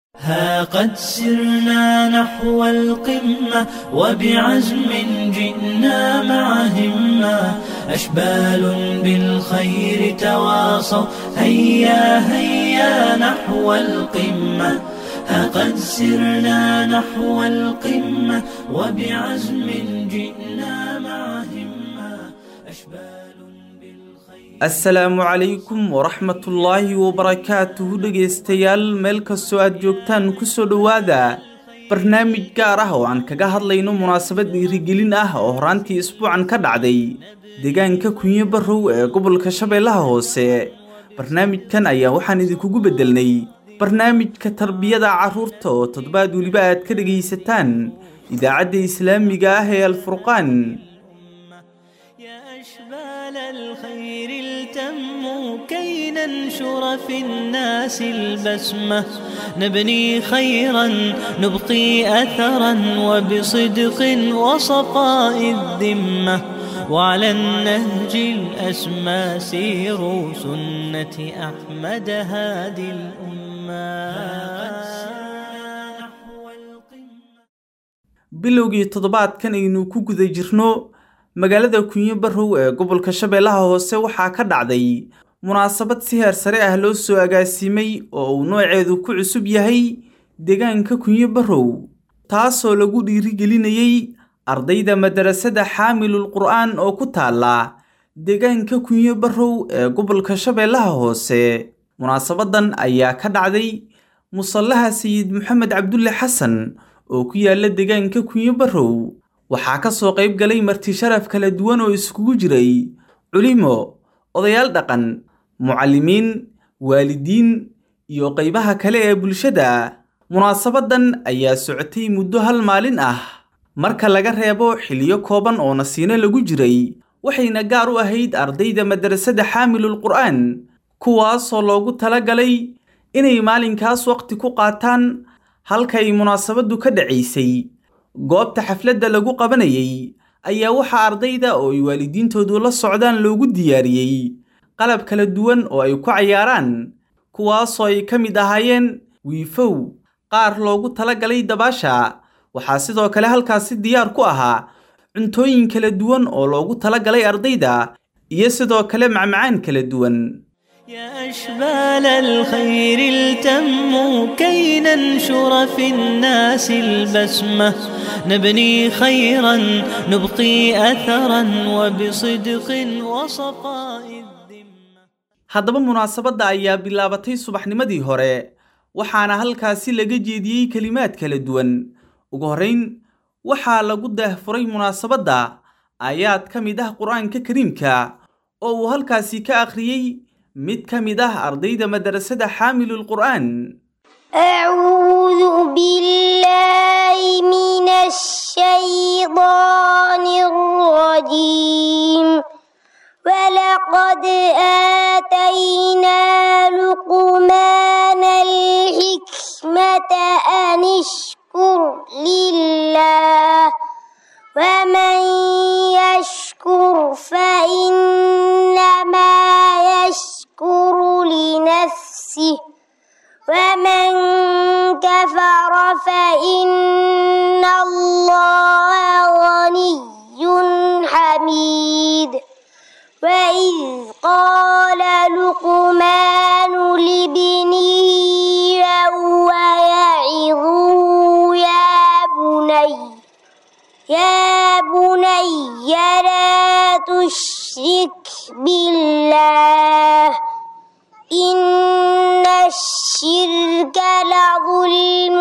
ها قد سرنا نحو القمة وبعزم جئنا مع همة أشبال بالخير تواصوا هيا هيا نحو القمة ها قد سرنا نحو القمة وبعزم جئنا مع همة أشبال بالخير asalaamu calaykum waraxmatullaahi wabarakaatuhu dhegaystayaal meel kastoo aad joogtaan kusoo dhowaada barnaamij gaar ah oo aan kaga hadlayno munaasabad dhiirigelin ah oo horaantii isbuucan ka dhacday deegaanka kunyo barrow ee gobolka shabeellaha hoose barnaamijkan ayaa waxaan idinkugu beddelnay barnaamijka tarbiyada carruurta oo toddobaad weliba aad ka dhegaysataan idaacadda islaamiga ah ee alfurqaan يا أشبال الخير التموا كي ننشر في الناس البسمة نبني خيرا نبقي أثرا وبصدق وصفاء الذمة وعلى النهج الأسمى سيروا سنة أحمد هادي الأمة bilowgii toddobaadkan aynu ku guda jirno magaalada kunyo barrow ee gobolka shabeellaha hoose waxaa ka dhacday munaasabad si heer sare ah loo soo agaasimay oo uu nooceedu ku cusub yahay deegaanka kunyo barrow taasoo lagu dhiirigelinayey ardayda madarasada xaamilul qur'aan oo ku taala deegaanka kunyo barrow ee gobolka shabeellaha hoose munaasabadan ayaa ka dhacday musallaha sayid maxamed cabdulle xasan oo ku yaala deegaanka kunyo barrow waxaa ka soo qayb galay marti sharaf kala duwan oo iskugu jiray culimo odayaal dhaqan mucallimiin waalidiin iyo qaybaha kale ee bulshada munaasabadan ayaa socotay muddo hal maalin ah marka laga reebo xiliyo kooban oo nasiino lagu jiray waxayna gaar u ahayd ardayda madarasada xaamilul qur'aan kuwaasoo loogu talagalay inay maalinkaas waqti ku qaataan halkay munaasabaddu ka dhacaysay goobta xafladda lagu qabanayay ayaa waxaa ardayda oo ay waalidiintoodu la socdaan loogu diyaariyey qalab kala duwan oo ay ku cayaaraan kuwaasoo ay ka mid ahaayeen wiifow qaar loogu talagalay dabaasha waxaa sidoo kale halkaasi diyaar ku ahaa cuntooyin kala duwan oo loogu talagalay ardayda iyo sidoo kale macmacaan kala duwan يا أشبال الخير التموا كي ننشر في الناس البسمة نبني خيرا نبقي أثرا وبصدق وصفاء الذمة haddaba munaasabadda ayaa bilaabatay subaxnimadii hore waxaana halkaasi laga jeediyey kelimaad kala duwan ugu horrayn waxaa lagu daahfuray munaasabadda aayaad ka mid ah qur-aanka kariimka oo uu halkaasi ka akhriyey mid ka mid ah ardayda madarasada xaamilul qur'aan أعوذ بالله من الشيطان الرجيم ولقد آتينا لقمان الحكمة أن اشكر لله ومن يشكر فإنما يشكر لنفسه ومن كفر فإن الله غني حميد وإذ قال لقمان لابنه وهو يعظه يا بني يا بني لا تشرك بالله إن الشرك لظلم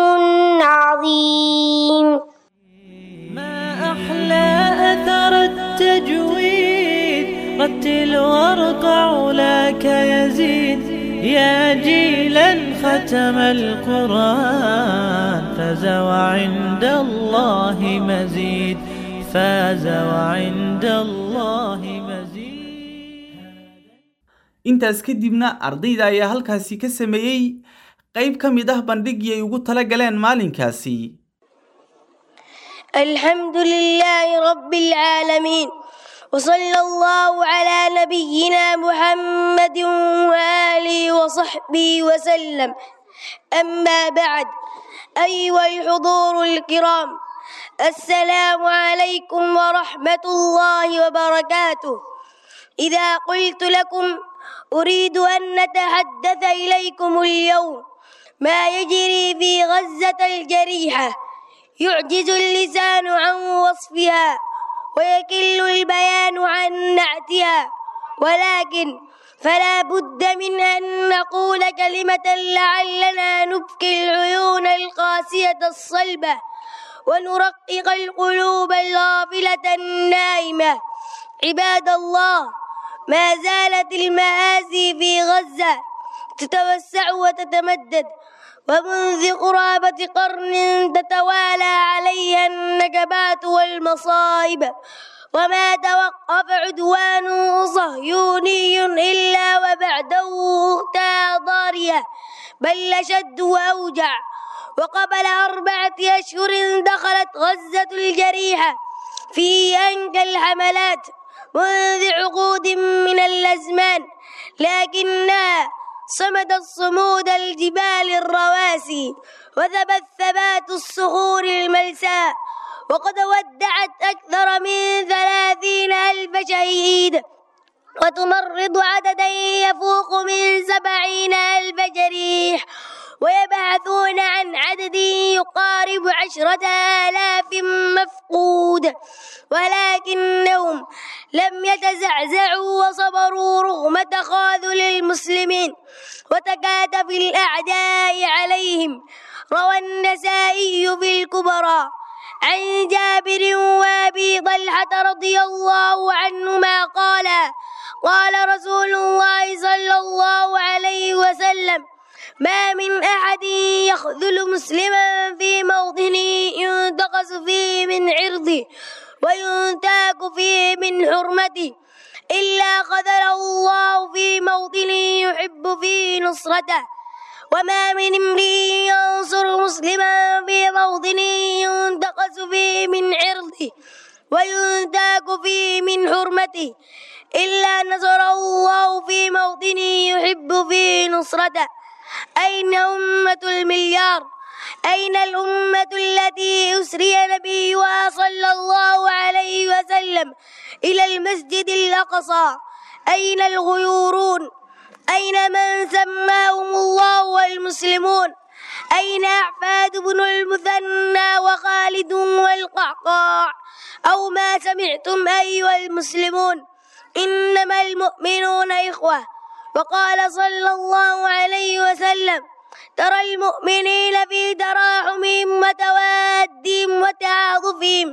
عظيم ما أحلى أثر التجويد رتل وارقع لك يزيد يا جيلا ختم القرآن فاز وعند الله مزيد فاز وعند الله مزيد intaas kadibna ardayda ayaa halkaasi ka sameeyey qayb ka mid ah bandhigii ay ugu tala galeen maalinkaasi الحمد لله رب العالمين وصلى الله على نبينا محمد وآله وصحبه وسلم أما بعد أيها الحضور الكرام السلام عليكم ورحمة الله وبركاته إذا قلت لكم أريد أن نتحدث إليكم اليوم ما يجري في غزة الجريحة يعجز اللسان عن وصفها ويكل البيان عن نعتها ولكن فلا بد من أن نقول كلمة لعلنا نبكي العيون القاسية الصلبة ونرقق القلوب الغافلة النائمة عباد الله ما زالت المآسي في غزة تتوسع وتتمدد ومنذ قرابة قرن تتوالى عليها النكبات والمصائب وما توقف عدوان صهيوني إلا وبعده أختها ضارية بل أشد وأوجع وقبل أربعة أشهر دخلت غزة الجريحة في أنكى الحملات منذ عقود من الأزمان لكنها صمدت صمود الجبال الرواسي وثبت ثبات الصخور الملساء وقد ودعت أكثر من ثلاثين ألف شهيد وتمرض عددا يفوق من سبعين ألف جريح ويبحثون عن عدد يقارب عشرة آلاف مفقود ولكنهم لم يتزعزعوا وصبروا رغم تخاذل المسلمين وتكاتف الأعداء عليهم روى النسائي في الكبرى عن جابر وابي طلحة رضي الله عنهما قال قال رسول الله صلى الله عليه وسلم ما من أحد يخذل مسلما في موطن ينتقص فيه من عرضه وينتاك فيه من حرمته إلا خذله الله في موطن يحب فيه نصرته وما من امرئ ينصر مسلما في موطن ينتقص فيه من عرضه وينتاك فيه من حرمته إلا نصره الله في موطن يحب فيه نصرته أين أمة المليار أين الأمة التي أسري نبيها صلى الله عليه وسلم إلى المسجد الأقصى أين الغيورون أين من سماهم الله والمسلمون أين أحفاد بن المثنى وخالد والقعقاع أو ما سمعتم أيها المسلمون إنما المؤمنون إخوة وقال صلى الله عليه وسلم ترى المؤمنين في تراحمهم وتوادهم وتعاطفهم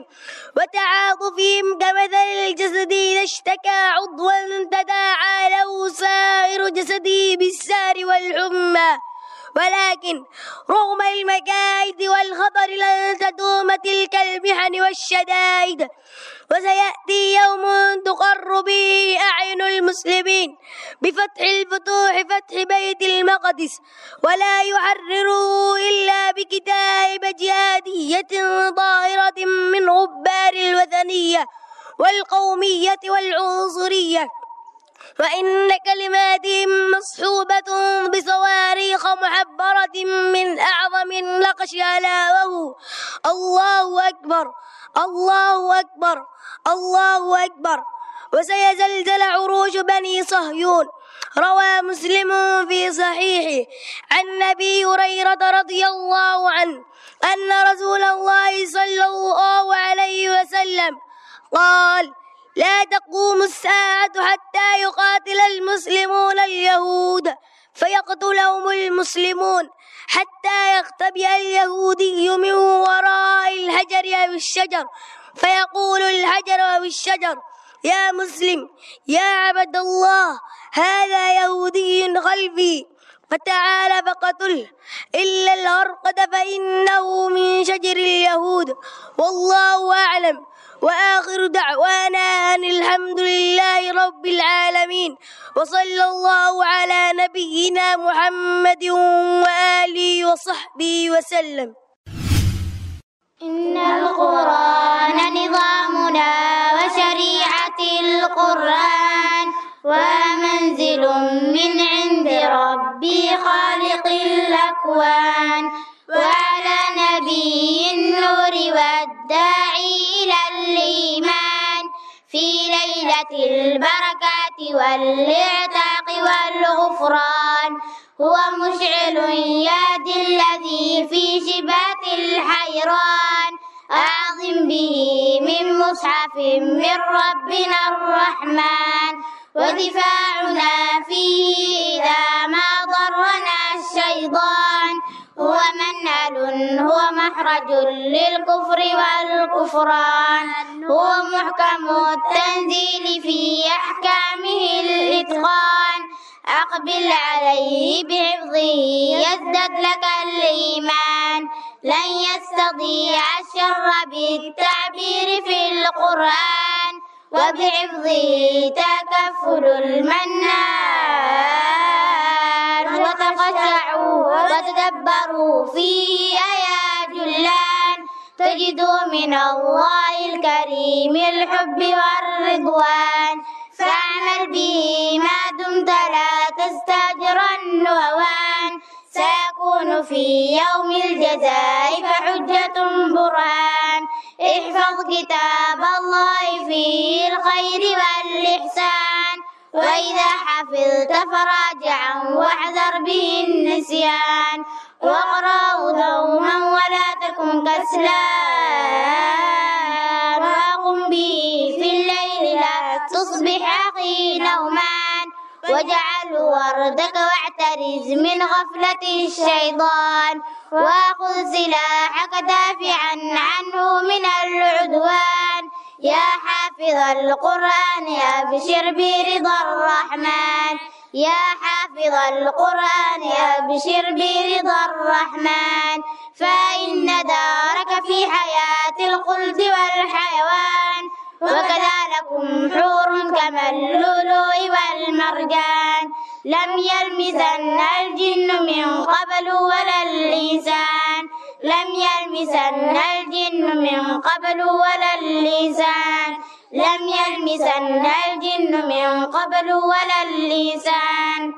وتعاطفهم كمثل الجسد إذا اشتكى عضوا تداعى له سائر جسده بالسار والحمى ولكن رغم المكائد والخطر لن تدوم تلك المحن والشدائد وسيأتي يوم تقر به أعين المسلمين بفتح الفتوح فتح بيت المقدس ولا يحرره إلا بكتائب جهادية ظاهرة من غبار الوثنية والقومية والعنصرية وإن كلماتهم مصحوبة بصواريخ محبرة من أعظم النقش على وهو الله أكبر الله أكبر الله أكبر وسيزلزل عروش بني صهيون روى مسلم في صحيحه عن أبي هريرة رضي الله عنه أن رسول الله صلى الله عليه وسلم قال لا تقوم الساعة حتى يقاتل المسلمون اليهود فيقتلهم المسلمون حتى يختبئ اليهودي من وراء الحجر أو الشجر فيقول الحجر أو الشجر يا مسلم يا عبد الله هذا يهودي خلفي فتعال فقتله إلا الغرقد فإنه من شجر اليهود والله أعلم وآخر دعوانا أن الحمد لله رب العالمين وصلى الله على نبينا محمد وآله وصحبه وسلم إن القرآن نظامنا وشريعة القرآن ومنزل من عند ربي خالق الأكوان وعلى نبي النور والداعي إلى الإيمان في ليلة البركات والإعتاق والغفران هو مشعل ياد الذي في شبات الحيران أعظم به من مصحف من ربنا الرحمن ودفاعنا فيه إذا ما ضرنا الشيطان هو منهل هو محرج للكفر والكفران هو محكم التنزيل في أحكامه الإتقان أقبل عليه بحفظه يزدد لك الإيمان لن يستطيع الشر بالتعبير في القرآن وبحفظه تكفل المنان وتخشعوا وتدبروا فيه آيات جلان تجدوا من الله الكريم الحب والرضوان فاعمل به ما دمت لا تستأجرن هوان سيكون في يوم الجزاء فحجة برهان احفظ كتاب الله فيه الخير والإحسان وإذا حفظت فراجعا واحذر به النسيان واقرأه دوما ولا تكن كسلان وقم به في الليل لا تصبح أخي نومان واجعل وردك واعترز من غفلة الشيطان وخذ سلاحك دافعا عنه من العدوان يا حافظ القرآن أبشر برضا الرحمن يا حافظ القرآن أبشر برضا الرحمن فإن دارك في حياة الخلد والحيوان وكذا لكم حور كما اللؤلؤ والمرجان لم يلمسن الجن من قبل ولا الإنسان لم يلمسن الجن من قبل ولا الإنسان لم يلمسن الجن من قبل ولا الإنسان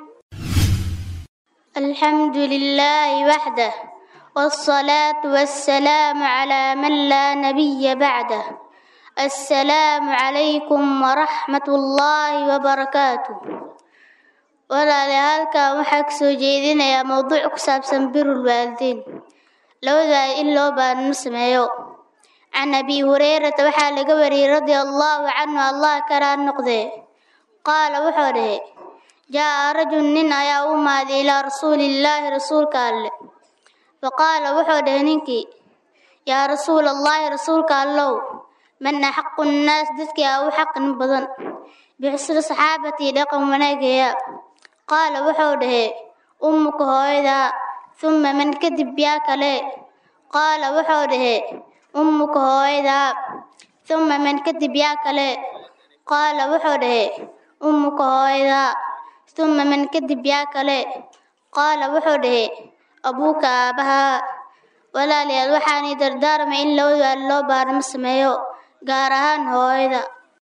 الحمد لله وحده والصلاة والسلام على من لا نبي بعده السلام عليكم ورحمة الله وبركاته walaalahaalkan waxaa kasoo jeedinayaa mowduuc ku saabsan birul waalidiin labadaa in loo baanimo sameeyo can abi hurayrata waxaa laga wariyey radia allaahu canhu allah kalaa noqdee qaala wuxuu dhahe jaa'a rajul nin ayaa u maaday ilaa rasuulillaahi rasuulka alle faqaala wuxuu dhahe ninkii yaa rasuulallaahi rasuulka allow man axaqu nnaas dadkii aa u xaqin badan bixsri saxaabatii dhaqan wanaageeya qaala wuxuu dhahe ummuka hooyadaa humma man kadib yaa kale qaala wuxuu dhahe ummuka hooyadaa humma man kadib yaa kale qaala wuxuu dhahe ummuka hooyadaa humma man kadib yaa kale qaala wuxuu dhahe abuuka aabbahaa walaalayaal waxaanay dardaarmay in labaduaal loo baaramo sameeyo gaar ahaan hooyada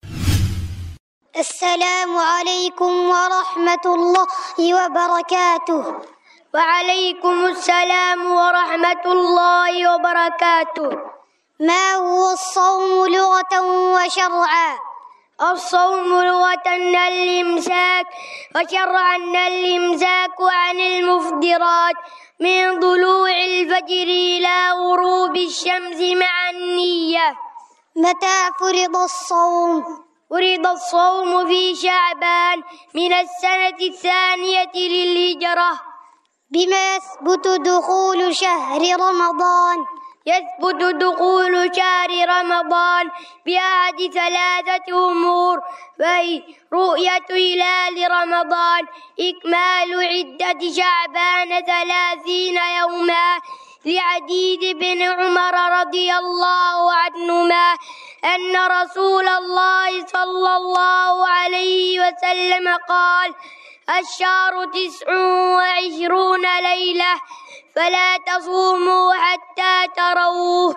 السلام عليكم ورحمة الله وبركاته وعليكم السلام ورحمة الله وبركاته ما هو الصوم لغة وشرعا الصوم لغة الإمساك وشرعا الإمساك عن المفطرات من طلوع الفجر إلى غروب الشمس مع النية متى فرض الصوم فرض الصوم في شعبان من السنة الثانية للهجرة بما يثبت دخول شهر رمضان يثبت دخول شهر رمضان بأحد ثلاثة أمور وهي رؤية هلال رمضان إكمال عدة شعبان ثلاثين يوما لعديد بن عمر رضي الله عنهما أن رسول الله صلى الله عليه وسلم قال الشهر تسع وعشرون ليلة فلا تصوموا حتى تروه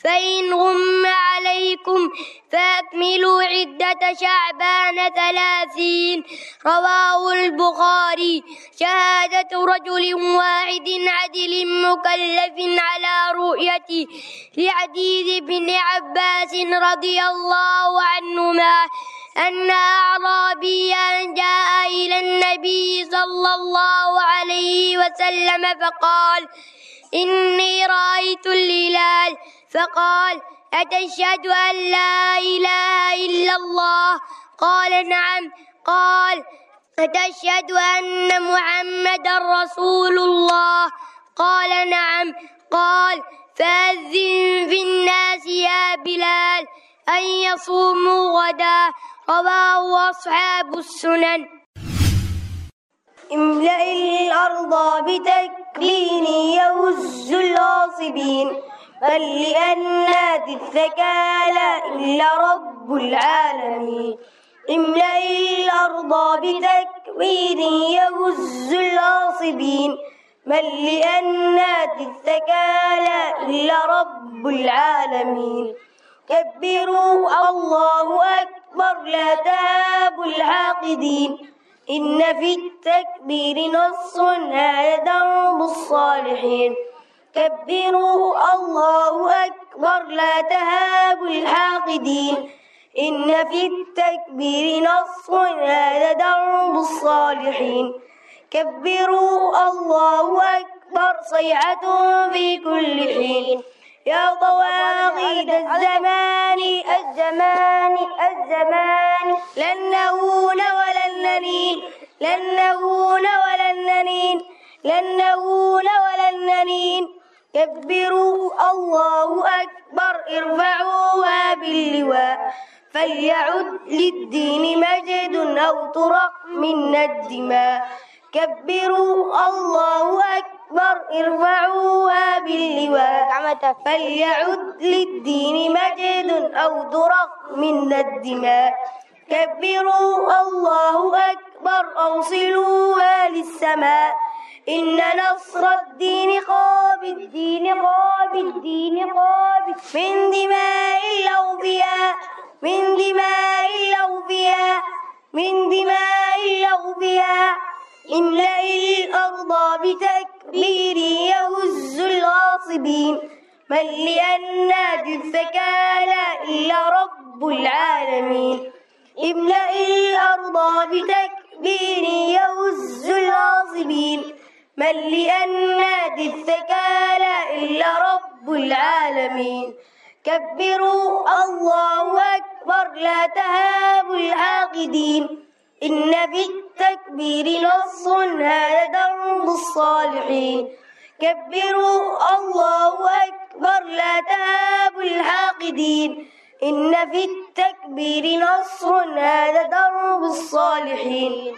فإن غم عليكم فأكملوا عدة شعبان ثلاثين رواه البخاري شهادة رجل واحد عدل مكلف على رؤيته لعديد بن عباس رضي الله عنهما أن أعرابيا جاء إلى النبي صلى الله عليه وسلم فقال إني رأيت الهلال فقال أتشهد أن لا إله إلا الله قال نعم قال أتشهد أن محمدا رسول الله قال نعم قال فأذن في الناس يا بلال أن يصوموا غدا رواه أصحاب السنن املأ الأرض بتكبير يهز الغاصبين بل لأن ذي الثكال إلا رب العالمين املأ الأرض بتكبير يهز الغاصبين بل لأن ذي الثكال إلا رب العالمين كبروا الله أكبر لا تهابوا الحاقدين إن في التكبير نص هذا درب الصالحين كبروا الله أكبر لا تهابوا الحاقدين إن في التكبير نص هذا درب الصالحين كبروا الله أكبر صيحة في كل حين يا طواغيت الزمان الزمان الزمان لن نهون ولن نلين لن نهون ولن نلين لن نهون ولن نلين كبروا الله أكبر ارفعوها باللواء فليعد للدين مجد أو طرق منا الدماء كبروا الله أكبر ارفعوها باللواء فليعد للدين مجد أو درق من الدماء كبروا الله أكبر أوصلوها للسماء إن نصر الدين قاب الدين قاب الدين قاب من دماء الأوفياء من دماء الأوفياء من دماء الأوفياء املأ الأرض بتكبير يهز الغاصبين من لأن الثكال إلا رب العالمين املأ الأرض بتكبير يهز الغاصبين من لأن الثكال إلا رب العالمين كبروا الله أكبر لا تهابوا العاقدين إن في التكبير نص هذا درب الصالحين كبروا الله أكبر لا تهابوا الحاقدين إن في التكبير نص هذا درب الصالحين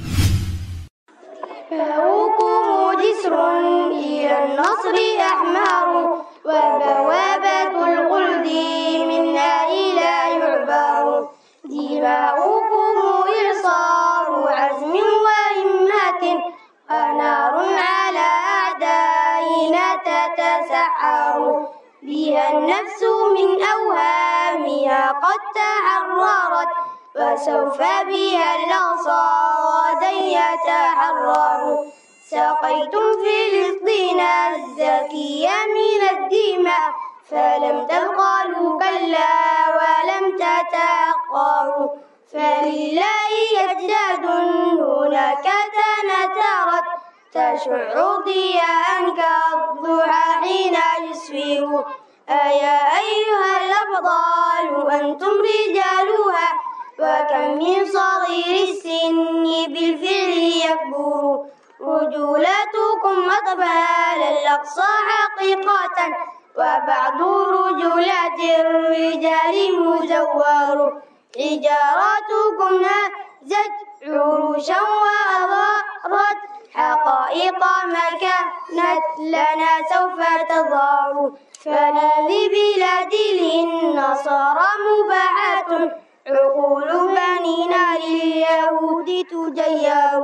فهوكم جسر إلى النصر أحمر وبوابة الخلد منا إلى يعبر دماؤكم إرصار عزم وهمة ونار على أعدائنا تتسعر بها النفس من أوهامها قد تحررت وسوف بها الأغصى غدا يتحرر سقيتم فلسطين الزكية من الدماء فلم تبخلوا كلا ولم تتأخروا فلله أجداد هناك تنثرت تشع ضياء كالضحى حين يسفر أيا أيها الأبطال أنتم رجالها وكم من صغير السن بالفعل يكبر رجولتكم أطفال الأقصى حقيقة وبعض رجولات الرجال مزور حجاراتكم هزت عروشا وأظهرت حقائق ما كانت لنا سوف تظهر فهذه بلاد للنصارى مباحة عقول بنينا لليهود تجير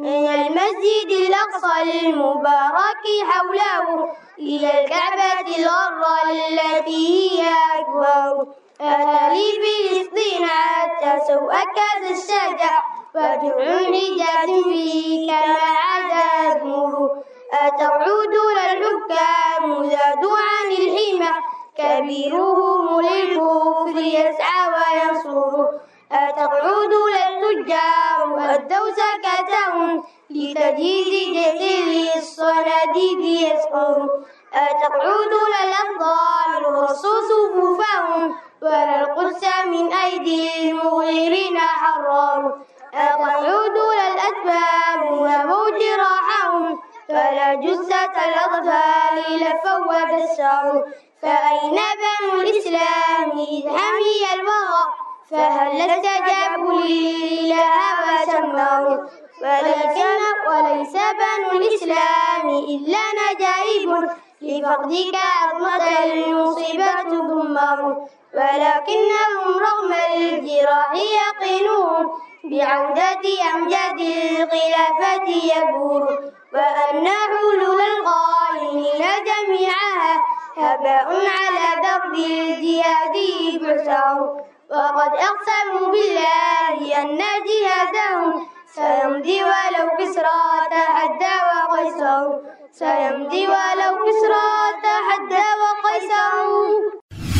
من المسجد الأقصى المبارك حوله إلى الكعبة الغراء التي هي أكبر أتى لي فلسطين حتى سوءك ذا الشجع فجر رجال فيه كما عاد أدمر أتعود للحكام زادوا عن الحمى كبيرهم للكفر يسعى وينصر أتقعد للتجار أدوا زكاتهم لتجهيز جسر الصناديد يسعر أتقعد للأفضال رصوا صفوفهم وللقدس من أيدي المغيرين حرار أتقعد للأتبال وموج راحهم فلا جثة الأطفال لفوت السعر فأين بنو الإسلام إذ حمي الوغى فهل استجابوا لله وسمعوا وليس وليس بنو الإسلام إلا نجائب لفقدك عظمة المصيبة دمر ولكنهم رغم الجراح يقينون بعودة أمجاد الخلافة يبور وأن حلول القائلين جميعها هباء على درب الجهاد بعثر وقد أقسموا بالله أن جهادهم سيمضي ولو كسرى تحدى وقيصر سيمضي ولو كسرى تحدى وقيصر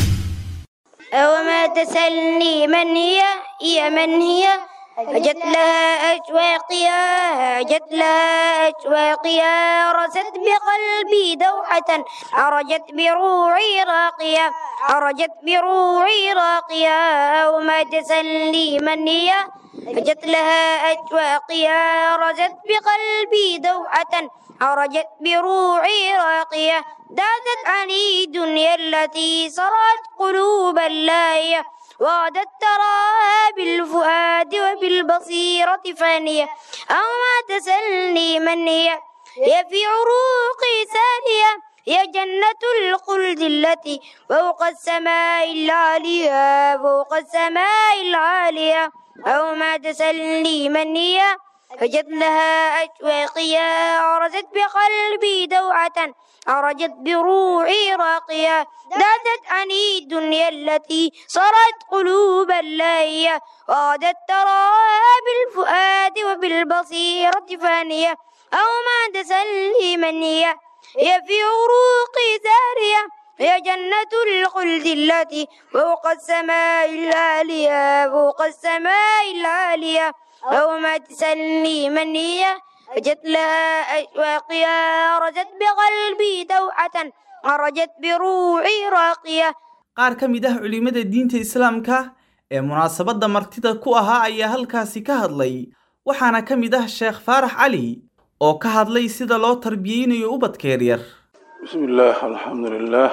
أوما تسلني من هي هي من هي هجت لها أشواقيا هجت لها أشواقيا رست بقلبي دوحة عرجت بروعي راقية عرجت بروعي راقية وما تسلي من هي هجت لها أشواقيا رست بقلبي دوحة عرجت بروعي راقية دادت عني دنيا التي صرت قلوبا لاهية وغدت تراها بالفؤاد وبالبصيرة فانية أو ما تسلني من هي هي في عروقي سانية هي جنة الخلد التي فوق السماء العالية فوق السماء العالية أو ما تسلني من هي فجت لها أشواقيا عرجت بقلبي دوعة عرجت بروحي راقية دادت عني الدنيا التي صارت قلوبا لاهية وغدت تراها بالفؤاد وبالبصيرة فانية أو ما تسلي من هي هي في عروقي سارية هي جنة الخلد التي فوق السماء العالية فوق السماء العالية أو ما تسلي من هي وجت لها أشواقيا رجت بقلبي دوحة عرجت بروحي راقية qaar ka mid ah culimada diinta islaamka ee munaasabadda martida ku ahaa ayaa halkaasi ka hadlay waxaana ka mid ah sheekh faarax cali oo ka hadlay sida loo tarbiyeynayo ubadka yaryar بسم الله الحمد لله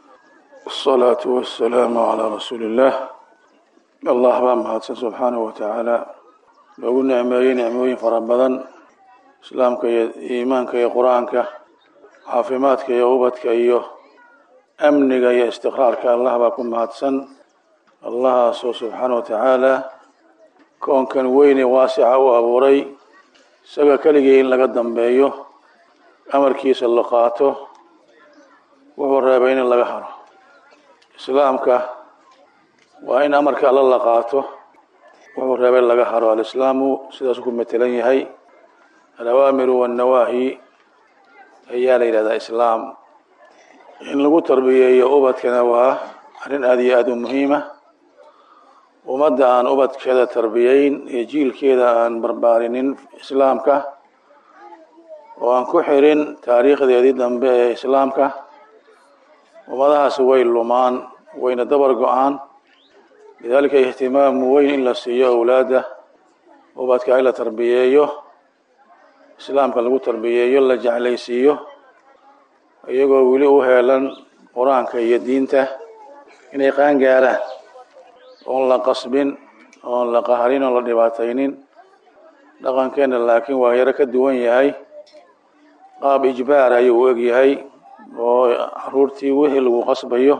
والصلاة والسلام على رسول الله الله baa mahadsan subxaanaه watacaala loogu nicmeeyey nicmooyin fara badan islaamka iyo iimaanka iyo qur-aanka caafimaadka iyo ubadka iyo amniga iyo istiqraarka allah baa ku mahadsan allahaasoo subxaanaه watacaala koonkan weyne waasica u abuuray isaga keligii in laga dambeeyo amarkiisa la qaato wuxuu reebay in laga haro islaamka waa in amarka alla la qaato wuxuu reebay laga haro alislaamu sidaasuu ku matelan yahay alawaamiru wannawaahi ayaa la yidhahdaa islaam in lagu tarbiyeeyo ubadkana waa arrin aada iyo aada u muhiima ummadda aan ubadkeeda tarbiyeyn iyo jiilkeeda aan barbaarinin islaamka oo aan ku xirin taariikhdeedii dambe ee islaamka ummadahaasi way lumaan wayna dabar go-aan lidaalika ihtimaamu weyn in la siiyo owlaadda ubadka in la tarbiyeeyo islaamka lagu tarbiyeeyo la jeclaysiiyo iyagoo weli u heelan qur-aanka iyo diinta inay qaan gaaraan oon la qasbin oon la qaharin oon la dhibaataynin dhaqankeena laakiin waa yaro ka duwan yahay qaab ijbaar ayuu u eg yahay oo caruurtii wixii lagu qasbayo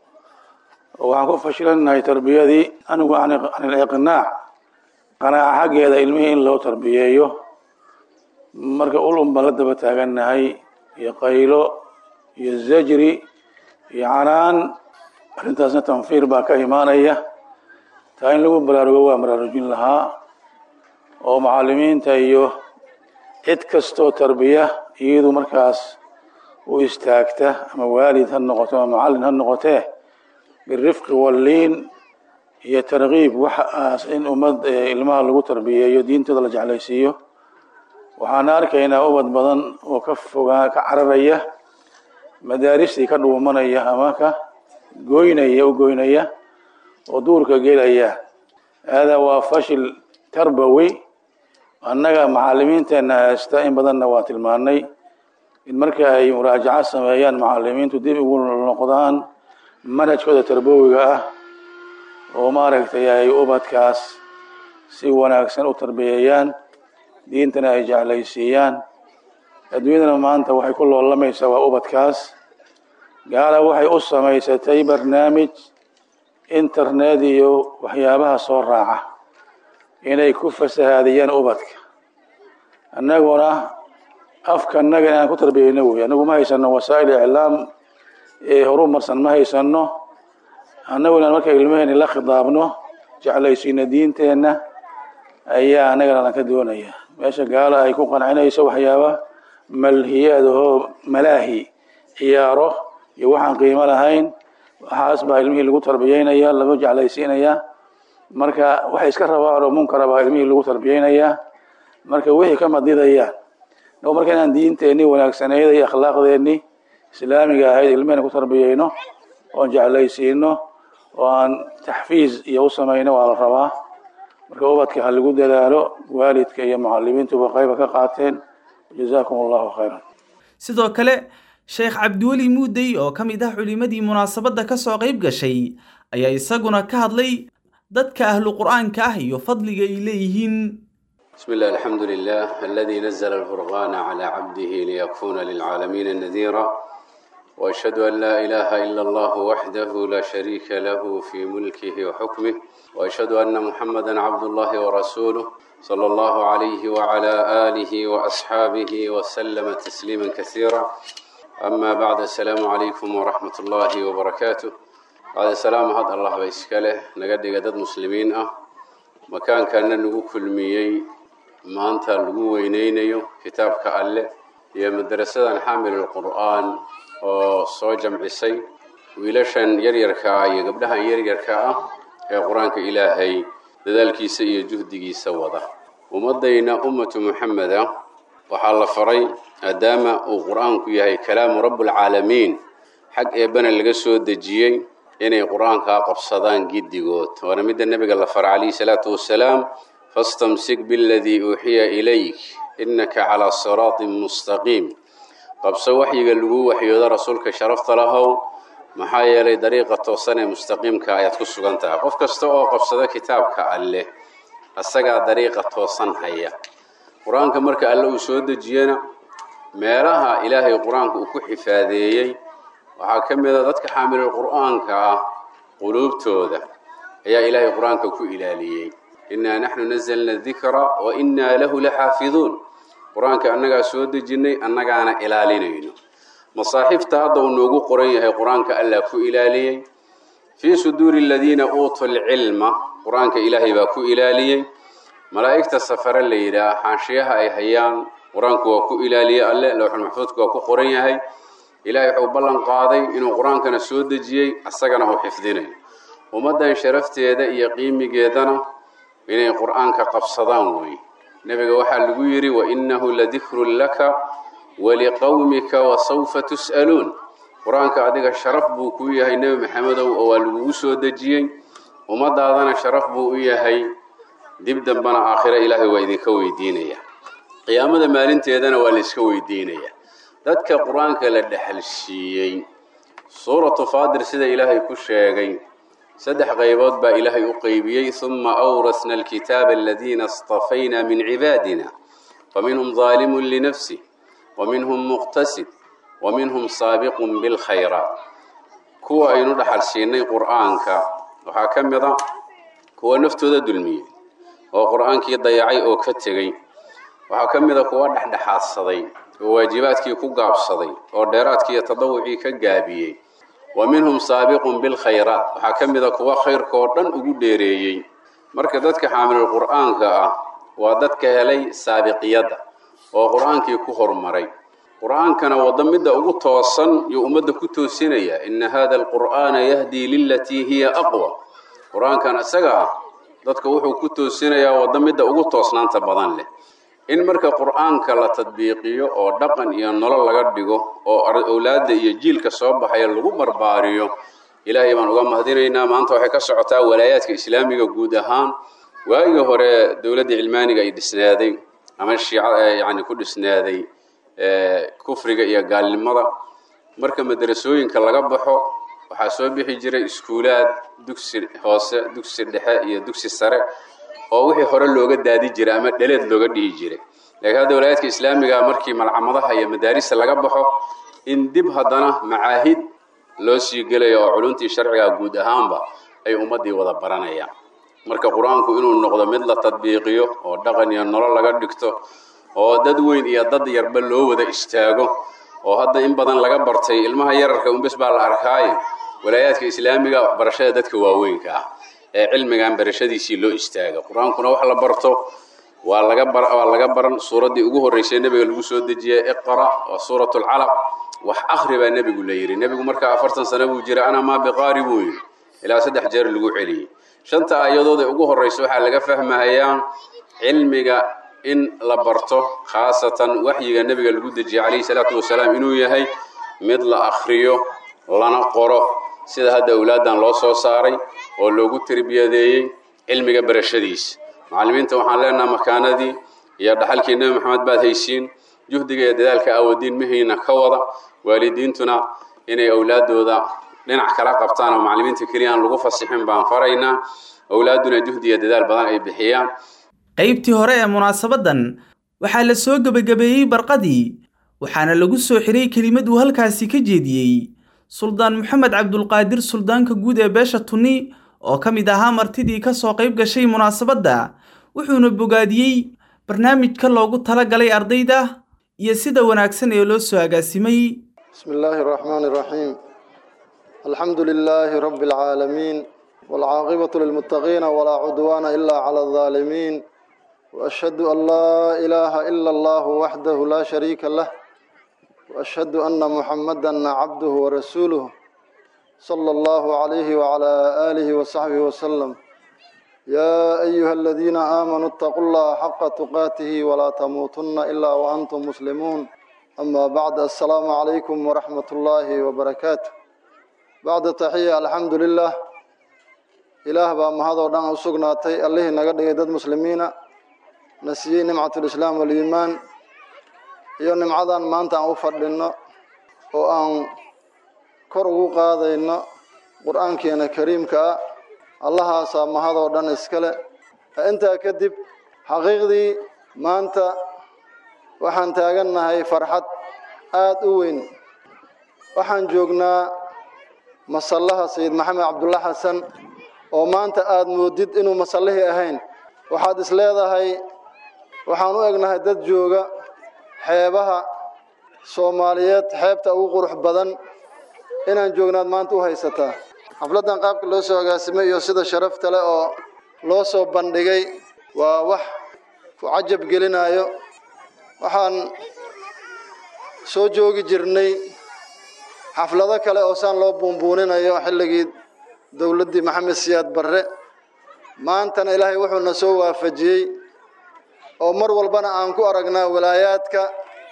oo waxaan ku fashilanahay tarbiyadii anigu can iliqnaac qanaaca xaggeeda ilmihii in loo tarbiyeeyo marka ul un baan la daba taagannahay iyo qaylo iyo zajri iyo canaan arrintaasna tanfiir baa ka imaanaya taa in lagu baraarugo waa baraarujin lahaa oo macalimiinta iyo cid kastoo tarbiya iyadu markaas u istaagta ama waalid ha noqoto ama macallin ha noqotee birifqi walliin iyo tarkiib waxaas in ummad ilmaha lagu tarbiyeeyo diintooda la jeclaysiiyo waxaana arkaynaa ubad badan oo ka fogaa ka cararaya madaaristii ka dhuumanaya ama ka goynaya u goynaya oo duurka gelaya haadaa waa fashil tarbawi annaga macalimiinteenna haysta in badanna waa tilmaanay in marka ay muraajaco sameeyaan macalimiintu dib ugu noqdaan manhajkooda tarbawiga ah oo maaragtay ay ubadkaas si wanaagsan u tarbiyeeyaan diintana ay jeclaysiiyaan adduunyadana maanta waxay ku loolamaysaa waa ubadkaas gaala waxay u samaysatay barnaamij internet iyo waxyaabaha soo raaca inay ku fasahaadiyaan ubadka annaguna afkanaga inaan ku tarbiyeyno wey annagu ma haysano wasaa'il iclaam ee horumarsan ma haysano annagu inaan marka ilmaheeni la khidaabno jeclaysiino diinteenna ayaa annagana lan ka doonaya meesha gaala ay ku qancinayso waxyaaba malhiyaadahoo malaahi ciyaaro iyo waxaan qiimo lahayn waxaas baa ilmihii lagu tarbiyeynaya lagu jeclaysiinayaa marka waxay iska rabaan oo munkara baa ilmihii lagu tarbiyeynayaa marka wixii ka madidayaan no marka inaan diinteenii wanaagsaneyd iyo akhlaaqdeenii islaamiga ahayd ilmihena ku tarbiyeyno oon jeclaysiino oo aan taxfiiz iyo u samayno waa la rabaa marka ubadka ha lagu dadaalo waalidka iyo mucalimiintuba qayba ka qaateen jazakum allahu khayran sidoo kale sheekh cabdiweli muudey oo ka mid ah culimadii munaasabadda ka soo qayb gashay ayaa isaguna ka hadlay dadka ahlu qur'aanka ah iyo fadliga ay leeyihiin بسم الله الحمد لله الذي نزل الفرقان على عبده ليكون للعالمين نذيرا وأشهد أن لا إله إلا الله وحده لا شريك له في ملكه وحكمه وأشهد أن محمدا عبد الله ورسوله صلى الله عليه وعلى آله وأصحابه وسلم تسليما كثيرا أما بعد السلام عليكم ورحمة الله وبركاته بعد السلام هذا الله بيسكاله نقد قدد مسلمين أه مكان كان نقول كل ميي maanta lagu weyneynayo kitaabka alle iyo madarasadan xaamil qur'aan oo soo jamcisay wiilashan yaryarka ah iyo gabdhahan yaryarka ah ee qur-aanka ilaahay dadaalkiisa iyo juhdigiisa wada ummadayna ummatu muxameda waxaa la faray maadaama uu qur-aanku yahay kalaamu rabbulcaalamiin xag eebbana laga soo dejiyey inay qur-aankaa qabsadaan giddigood waana midda nebiga la faray calayhi salaatu wasalaam fastamsik biladii uuxiya ilayk innaka calaa siraatin mustaqiim qabso waxyiga lagu waxyoodo rasuulka sharafta lahow maxaa yeelay dariiqa toosan ee mustaqiimka ayaad ku sugan tahay qof kasta oo qabsado kitaabka alleh asagaa dariiqa toosan haya qur-aanka marka alle uu soo dejiyena meelaha ilaahay qur-aanka uu ku xifaadeeyey waxaa ka mid a dadka xaamilul qur'aanka ah quluubtooda ayaa ilaahay qur-aanka ku ilaaliyey innaa naxnu nazalna dikra wa innaa lahu laxaafiduun qur-aanka annagaa soo dejinnay annagaana ilaalinayno masaaxiifta hadda uu noogu qoran yahay qur-aanka allah ku ilaaliyey fii suduuri aladiina uutuu lcilma qur-aanka ilaahay baa ku ilaaliyey malaa'igta safare la yidhaah xaanshiyaha ay hayaan qur-aanku waa ku ilaaliyey alle lowxulmaxfuudku waa ku qoran yahay ilaahay wuxuu ballan qaaday inuu qur-aankana soo dejiyey asagana uu xifdinayo ummaddan sharafteeda iyo qiimigeedana inay qur-aanka qabsadaan wey nebiga waxaa lagu yidhi wainahu ladikrun laka waliqowmika wasawfa tus'aluun qur-aanka adiga sharaf buu kuu yahay nebi maxamedow oo waa lagugu soo dejiyey ummadaadana sharaf buu u yahay dib dambana aakhiro ilaahay waa idinka weydiinaya qiyaamada maalinteedana waa la iska weydiinaya dadka qur-aanka la dhexalsiiyey suuratu faadir sida ilaahay ku sheegay saddex qaybood baa ilaahay u qeybiyey uma awrasna alkitaaba aladiina istafayna min cibaadina faminhum daalimun linafsih waminhum muqtasid waminhum saabiqun bilkhayraat kuwa aynu dhaxal siinay qur-aanka waxaa ka mid a kuwa naftooda dulmiyey oo qur-aankii dayacay oo ka tegey waxaa ka mid a kuwa dhexdhexaadsaday oo waajibaadkii ku gaabsaday oo dheeraadkii iyo tadawucii ka gaabiyey wa minhum saabiqun bilkhayraat waxaa ka mid a kuwa khayrka oo dhan ugu dheereeyey marka dadka xaamilul qur'aanka ah waa dadka helay saabiqiyadda oo qur'aankii ku horumaray qur'aankana waddo midda ugu toosan iyo ummadda ku toosinaya ina hada alqur'aana yahdii lilatii hiya aqwa qur-aankan isaga ah dadka wuxuu ku toosinayaa waddo midda ugu toosnaanta badan leh in marka qur'aanka la tadbiiqiyo oo dhaqan iyo nolol laga dhigo oo owlaadda iyo jiilka soo baxaya lagu barbaariyo ilaahay baan uga mahadinaynaa maanta waxay ka socotaa walaayaadka islaamiga guud ahaan waagii hore dowladda cilmaaniga ay dhisnaaday ama shiica yani ku dhisnaaday kufriga iyo gaalnimada marka madrasooyinka laga baxo waxaa soo bixi jiray iskuulaad dugsi hoose dugsi dhexe iyo dugsi sare oo wixii hore looga daadi jiray ama dheleed looga dhihi jiray laakiin hadda walaayaadka islaamiga markii malcamadaha iyo madaarista laga baxo in dib haddana macaahid loo sii gelayo oo culuntii sharciga guud ahaanba ay ummaddii wada baranayaan marka qur-aanku inuu noqdo mid la tadbiiqiyo oo dhaqan iyo nolol laga dhigto oo dad weyn iyo dad yarba loo wada istaago oo hadda in badan laga bartay ilmaha yararka unbes baa la arkaayo walaayaadka islaamiga waxbarashada dadka waaweynka ah ee cilmigan barashadiisii loo istaaga qur-aankuna wax la barto waa laga bar waa laga baran suuraddii ugu horreysay nebiga lagu soo dejiyey iqra waa suurat lcalaq wax akhri baa nebigu la yidhi nebigu markaa afartan sano buu jiray ana maa biqaari buu yidhi ilaa saddex jeer lagu celiyey shanta aayadood ee ugu horreysa waxaa laga fahmahayaa cilmiga in la barto khaasatan waxyiga nebiga lagu dejiyey calayhi salaatu wasalaam inuu yahay mid la akhriyo lana qoro sida hadda awlaaddan loo soo saaray oo loogu terbiyadeeyey cilmiga barashadiisa macallimiinta waxaan leenaha makaanadii iyo dhaxalkii nebi maxamed baad haysiin juhdiga iyo dadaalka aawadiin mihiina ka wada waalidiintuna inay awlaaddooda dhinac kala qabtaan oo macallimiinta keliya aan lagu fasixin baan faraynaa awlaadduna juhdi iyo dadaal badan ay bixiyaan qaybtii hore ee munaasabaddan waxaa la soo gebagabeeyey barqadii waxaana lagu soo xiray kelimad uu halkaasi ka jeediyey suldaan maxamed cabdulqaadir suldaanka guud ee beesha tunni oo ka mid ahaa martidii ka soo qayb gashay munaasabadda wuxuuna bogaadiyey barnaamijka loogu tala galay ardayda iyo sida wanaagsan ee loo soo agaasimay بسم الله الرحمن الرحيم الحمد لله رب العالمين والعاقبة للمتقين ولا عدوان إلا على الظالمين وأشهد أن لا إله إلا الله وحده لا شريك له وأشهد أن محمدا عبده ورسوله صلى الله عليه وعلى آله وصحبه وسلم يا أيها الذين آمنوا اتقوا الله حق تقاته ولا تموتن إلا وأنتم مسلمون أما بعد السلام عليكم ورحمة الله وبركاته بعد تحية الحمد لله إله بaa mahadoo dhan u sugnaatay allihii naga dhigay dad muslimiina na siiyey nimcatulislaam waliimaan iyo nimcadan maanta aan u fadhinno oo aan kor ugu qaadayno qur-aankeena kariimka ah allahaasaa mahadoo dhan iskale intaa kadib xaqiiqdii maanta waxaan taagannahay farxad aada u weyn waxaan joognaa masallaha sayid maxamed cabdulla xasan oo maanta aada moodid inuu masallihii ahayn waxaad is leedahay waxaan u egnahay dad jooga xeebaha soomaaliyeed xeebta ugu qurux badan inaan joognaad maanta u haysataa xafladdan qaabka loo soo agaasimay iyo sida sharafta leh oo loo soo bandhigay waa wax ku cajab gelinayo waxaan soo joogi jirnay xaflado kale oo saan loo buunbuuninayo xilligii dowladdii maxamed siyaad barre maantana ilaahay wuxuuna soo waafajiyey oo mar walbana aan ku aragnaa walaayaadka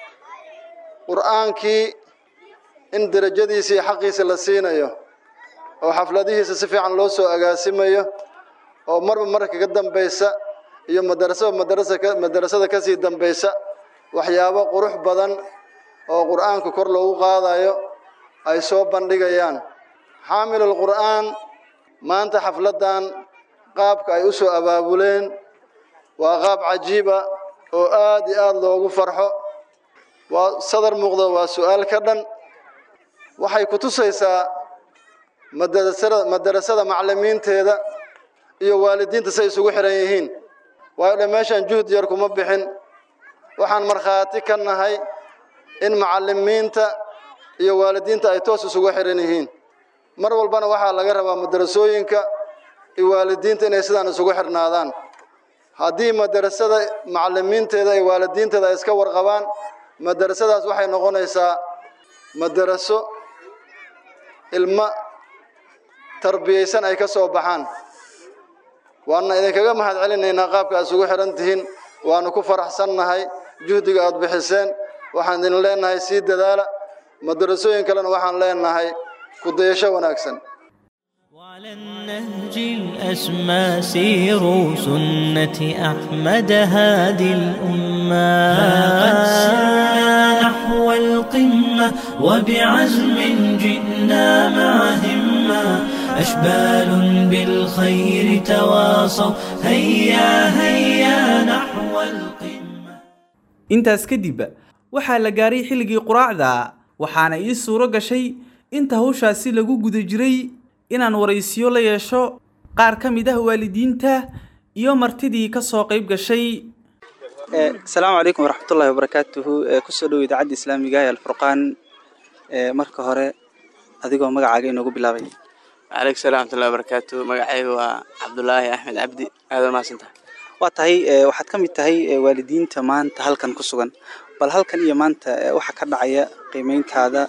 qur-aankii in derajadiisa iyo xaqiisa la siinayo oo xafladihiisa si fiican loo soo agaasimayo oo marba marka ka dambaysa iyo madarasaba madarasa madarasada kasii dambaysa waxyaabo qurux badan oo qur-aanka kor loogu qaadayo ay soo bandhigayaan xaamilul qur'aan maanta xafladdan qaabka ay u soo abaabuleen waa qaab cajiiba oo aad iyo aada loogu farxo waa sadar muuqda waa su-aal ka dhan waxay ku tusaysaa madarasada madarasada maclimiinteeda iyo waalidiinta say isugu xiran yihiin waayo dhe meeshaan juhd yar kuma bixin waxaan markhaati ka nahay in macallimiinta iyo waalidiinta ay toos isugu xihan yihiin mar walbana waxaa laga rabaa madarasooyinka iyo waalidiinta inay sidaan isugu xidhnaadaan haddii madarasada macallimiinteeda iyo waalidiinteeda ay iska warqabaan madarasadaas waxay noqonaysaa madaraso ilmo tarbiyaysan ay ka soo baxaan waana idinkaga mahad celinaynaa qaabka aad isugu xidhan tihiin waanu ku faraxsannahay juhdiga aad bixiseen waxaan idin leenahay sii dadaala madarasooyin kalena waxaan leenahay ku dayasho wanaagsan وعلى النهج الأسمى سيروا سنة أحمد هادي الأمة قد سرنا نحو القمة وبعزم جئنا مع همة أشبال بالخير تواصوا هيا هيا نحو القمة intaas kadib waxaa la gaaray xilligii quraacda waxaana ii suuro gashay inta hawshaasi lagu guda jiray inaan waraysiyo la yeesho qaar ka mid ah waalidiinta iyo martidii ka soo qayb gashay asalaamu calaykum waraxmatullaahi wabarakaatuhu kusoo dhow idaacadda islaamiga ee alfurqaan marka hore adigoo magacaaga inoogu bilaabay waaleykum salam waraxmatullahi wabarakaatu magacayga waa cabdulaahi axmed cabdi aad waa mahadsantahay waa tahay waxaad ka mid tahay waalidiinta maanta halkan ku sugan bal halkan iyo maanta waxa ka dhacaya qiimeyntaada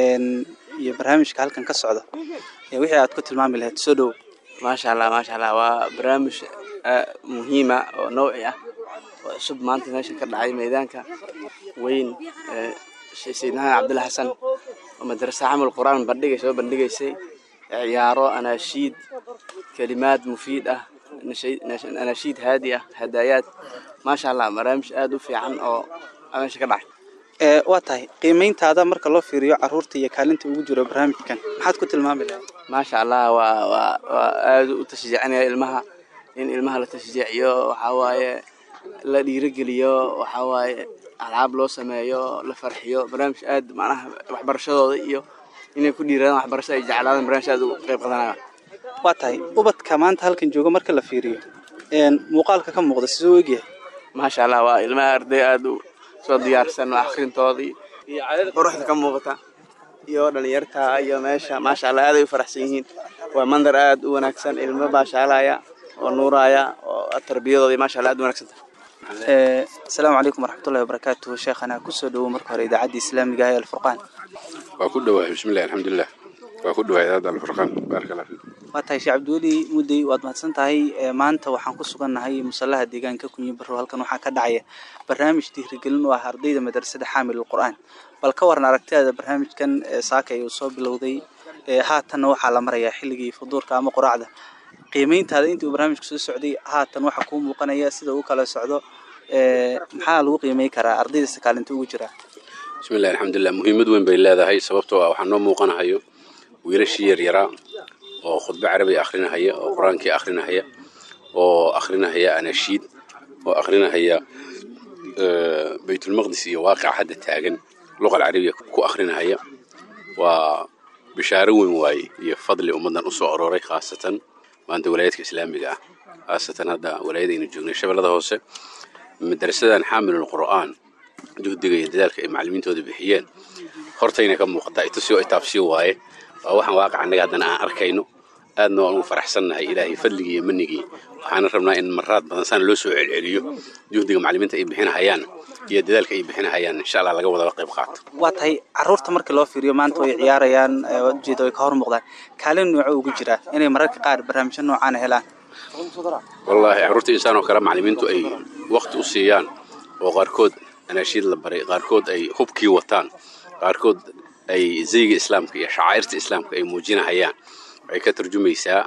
iyo barnaamijka halkan ka socda wixii aad ku tilmaami lahayd soo dhowo maasha allah maasha allah waa barnaamij muhiima oo nawci ah oo cusub maanta meesha ka dhacay meydaanka weyn sayid maxamed cabdulla xasan oo madrasa camal qur-aan bandhigay soo bandhigaysay ciyaaro anaashiid kelimaad mufiid ah anaashiid haadi ah hadaayaad maasha allah barnaamij aada u fiican oo meesha ka dhacay waa tahay qiimeyntaada marka loo fiiriyo caruurta iyo kaalinta ugu jiro barnaamijkan maxaad ku tilmaami lahayd maasha allah waa waa waa aada u tashjiicinaya ilmaha in ilmaha la tashjiiciyo waxaa waaye la dhiirogeliyo waxaa waaye alcaab loo sameeyo la farxiyo barnaamij aad macnaha waxbarashadooda iyo inay ku dhiiradaan waxbarashada ay jeclaadaan barnaamij aad u qayb qadanaya waa tahay ubadka maanta halkan jooga marka la fiiriyo muuqaalka ka muuqda siduu egyahay maasha allah waa ilmaha arday aada u soo diyaarsan oo akhrintoodii iyo quruxda ka muuqata iyo dhalinyarta iyo meesha maasha allah aaday u faraxsan yihiin waa mandar aada u wanaagsan ilmo baashaalaya oo nuuraya oo tarbiyadoodii maasha allah aad u wanaagsan tahay asalaamu calaykum waraxmatullahi wabarakaatuhu sheekhana kusoo dhowo marka hore idaacadda islaamiga ee alfurqaan waa ku dhowahay bismillahi alxamdulilah waa ku dhowahay idaacadda alfurqaan baaraka allah fiikum waa tahay sheekh cabdiweli mudday waad mahadsan tahay maanta waxaan ku sugannahay musallaha deegaanka kunyi barrow halkan waxaa ka dhacaya barnaamij dhiirigelin u ah ardayda madrasada xaamil qur'aan bal ka waran aragtidaada barnaamijkan saaka uu soo bilowday haatanna waxaa la marayaa xilligii fuduurka ama quraacda qiimeyntaada intii uu barnaamijku soo socday haatan waxaa kuu muuqanaya sida uu kala socdo maxaa lagu qiimey karaa ardayda kaalinta ugu jira bismillahi alxamdulilah muhiimad weyn bay leedahay sababtoo ah waxaa noo muuqanahayo wiilashii yaryaraa oo khudbo carabi akhrinahaya oo qur-aankii akhrinahaya oo akhrinahaya anashiid oo akhrinahaya baytulmaqdis iyo waaqica hadda taagan luqa alcarabiya ku akhrinahaya waa bishaaro weyn waaye iyo fadli ummaddan u soo aroray khaasatan maanta walaayadka islaamiga ah khaasatan hadda walaayadaynu joognay shabeellada hoose madrasadan xaamilul qur'aan juhdiga iyo dadaalka ay macallimiintooda bixiyeen hortayna ka muuqataa itusio itaabsiyo waaye waa waxaan waaqica annaga haddana aan arkayno aadna waan ugu faraxsannahay ilaahay fadligii iyo manigii waxaana rabnaa in maraad badan saan loo soo celceliyo juhdiga macallimiinta ay bixinahayaan iyo dadaalka ay bixinahayaan insha allah laga wadaba qayb qaato waa tahay caruurta markii loo fiiriyo maanta way ciyaarayaan ujeeda way ka hor muuqdaan kaalin nooco ugu jiraa inay mararka qaar barnaamijyo noocaana helaan wallaahi carruurta insaan oo kale macallimiintu ay waqti u siiyaan oo qaarkood anaashiid la baray qaarkood ay hubkii wataan qaarkood ay zayga islaamka iyo shacairta islaamka ay muujinahayaan waxay ka turjumaysaa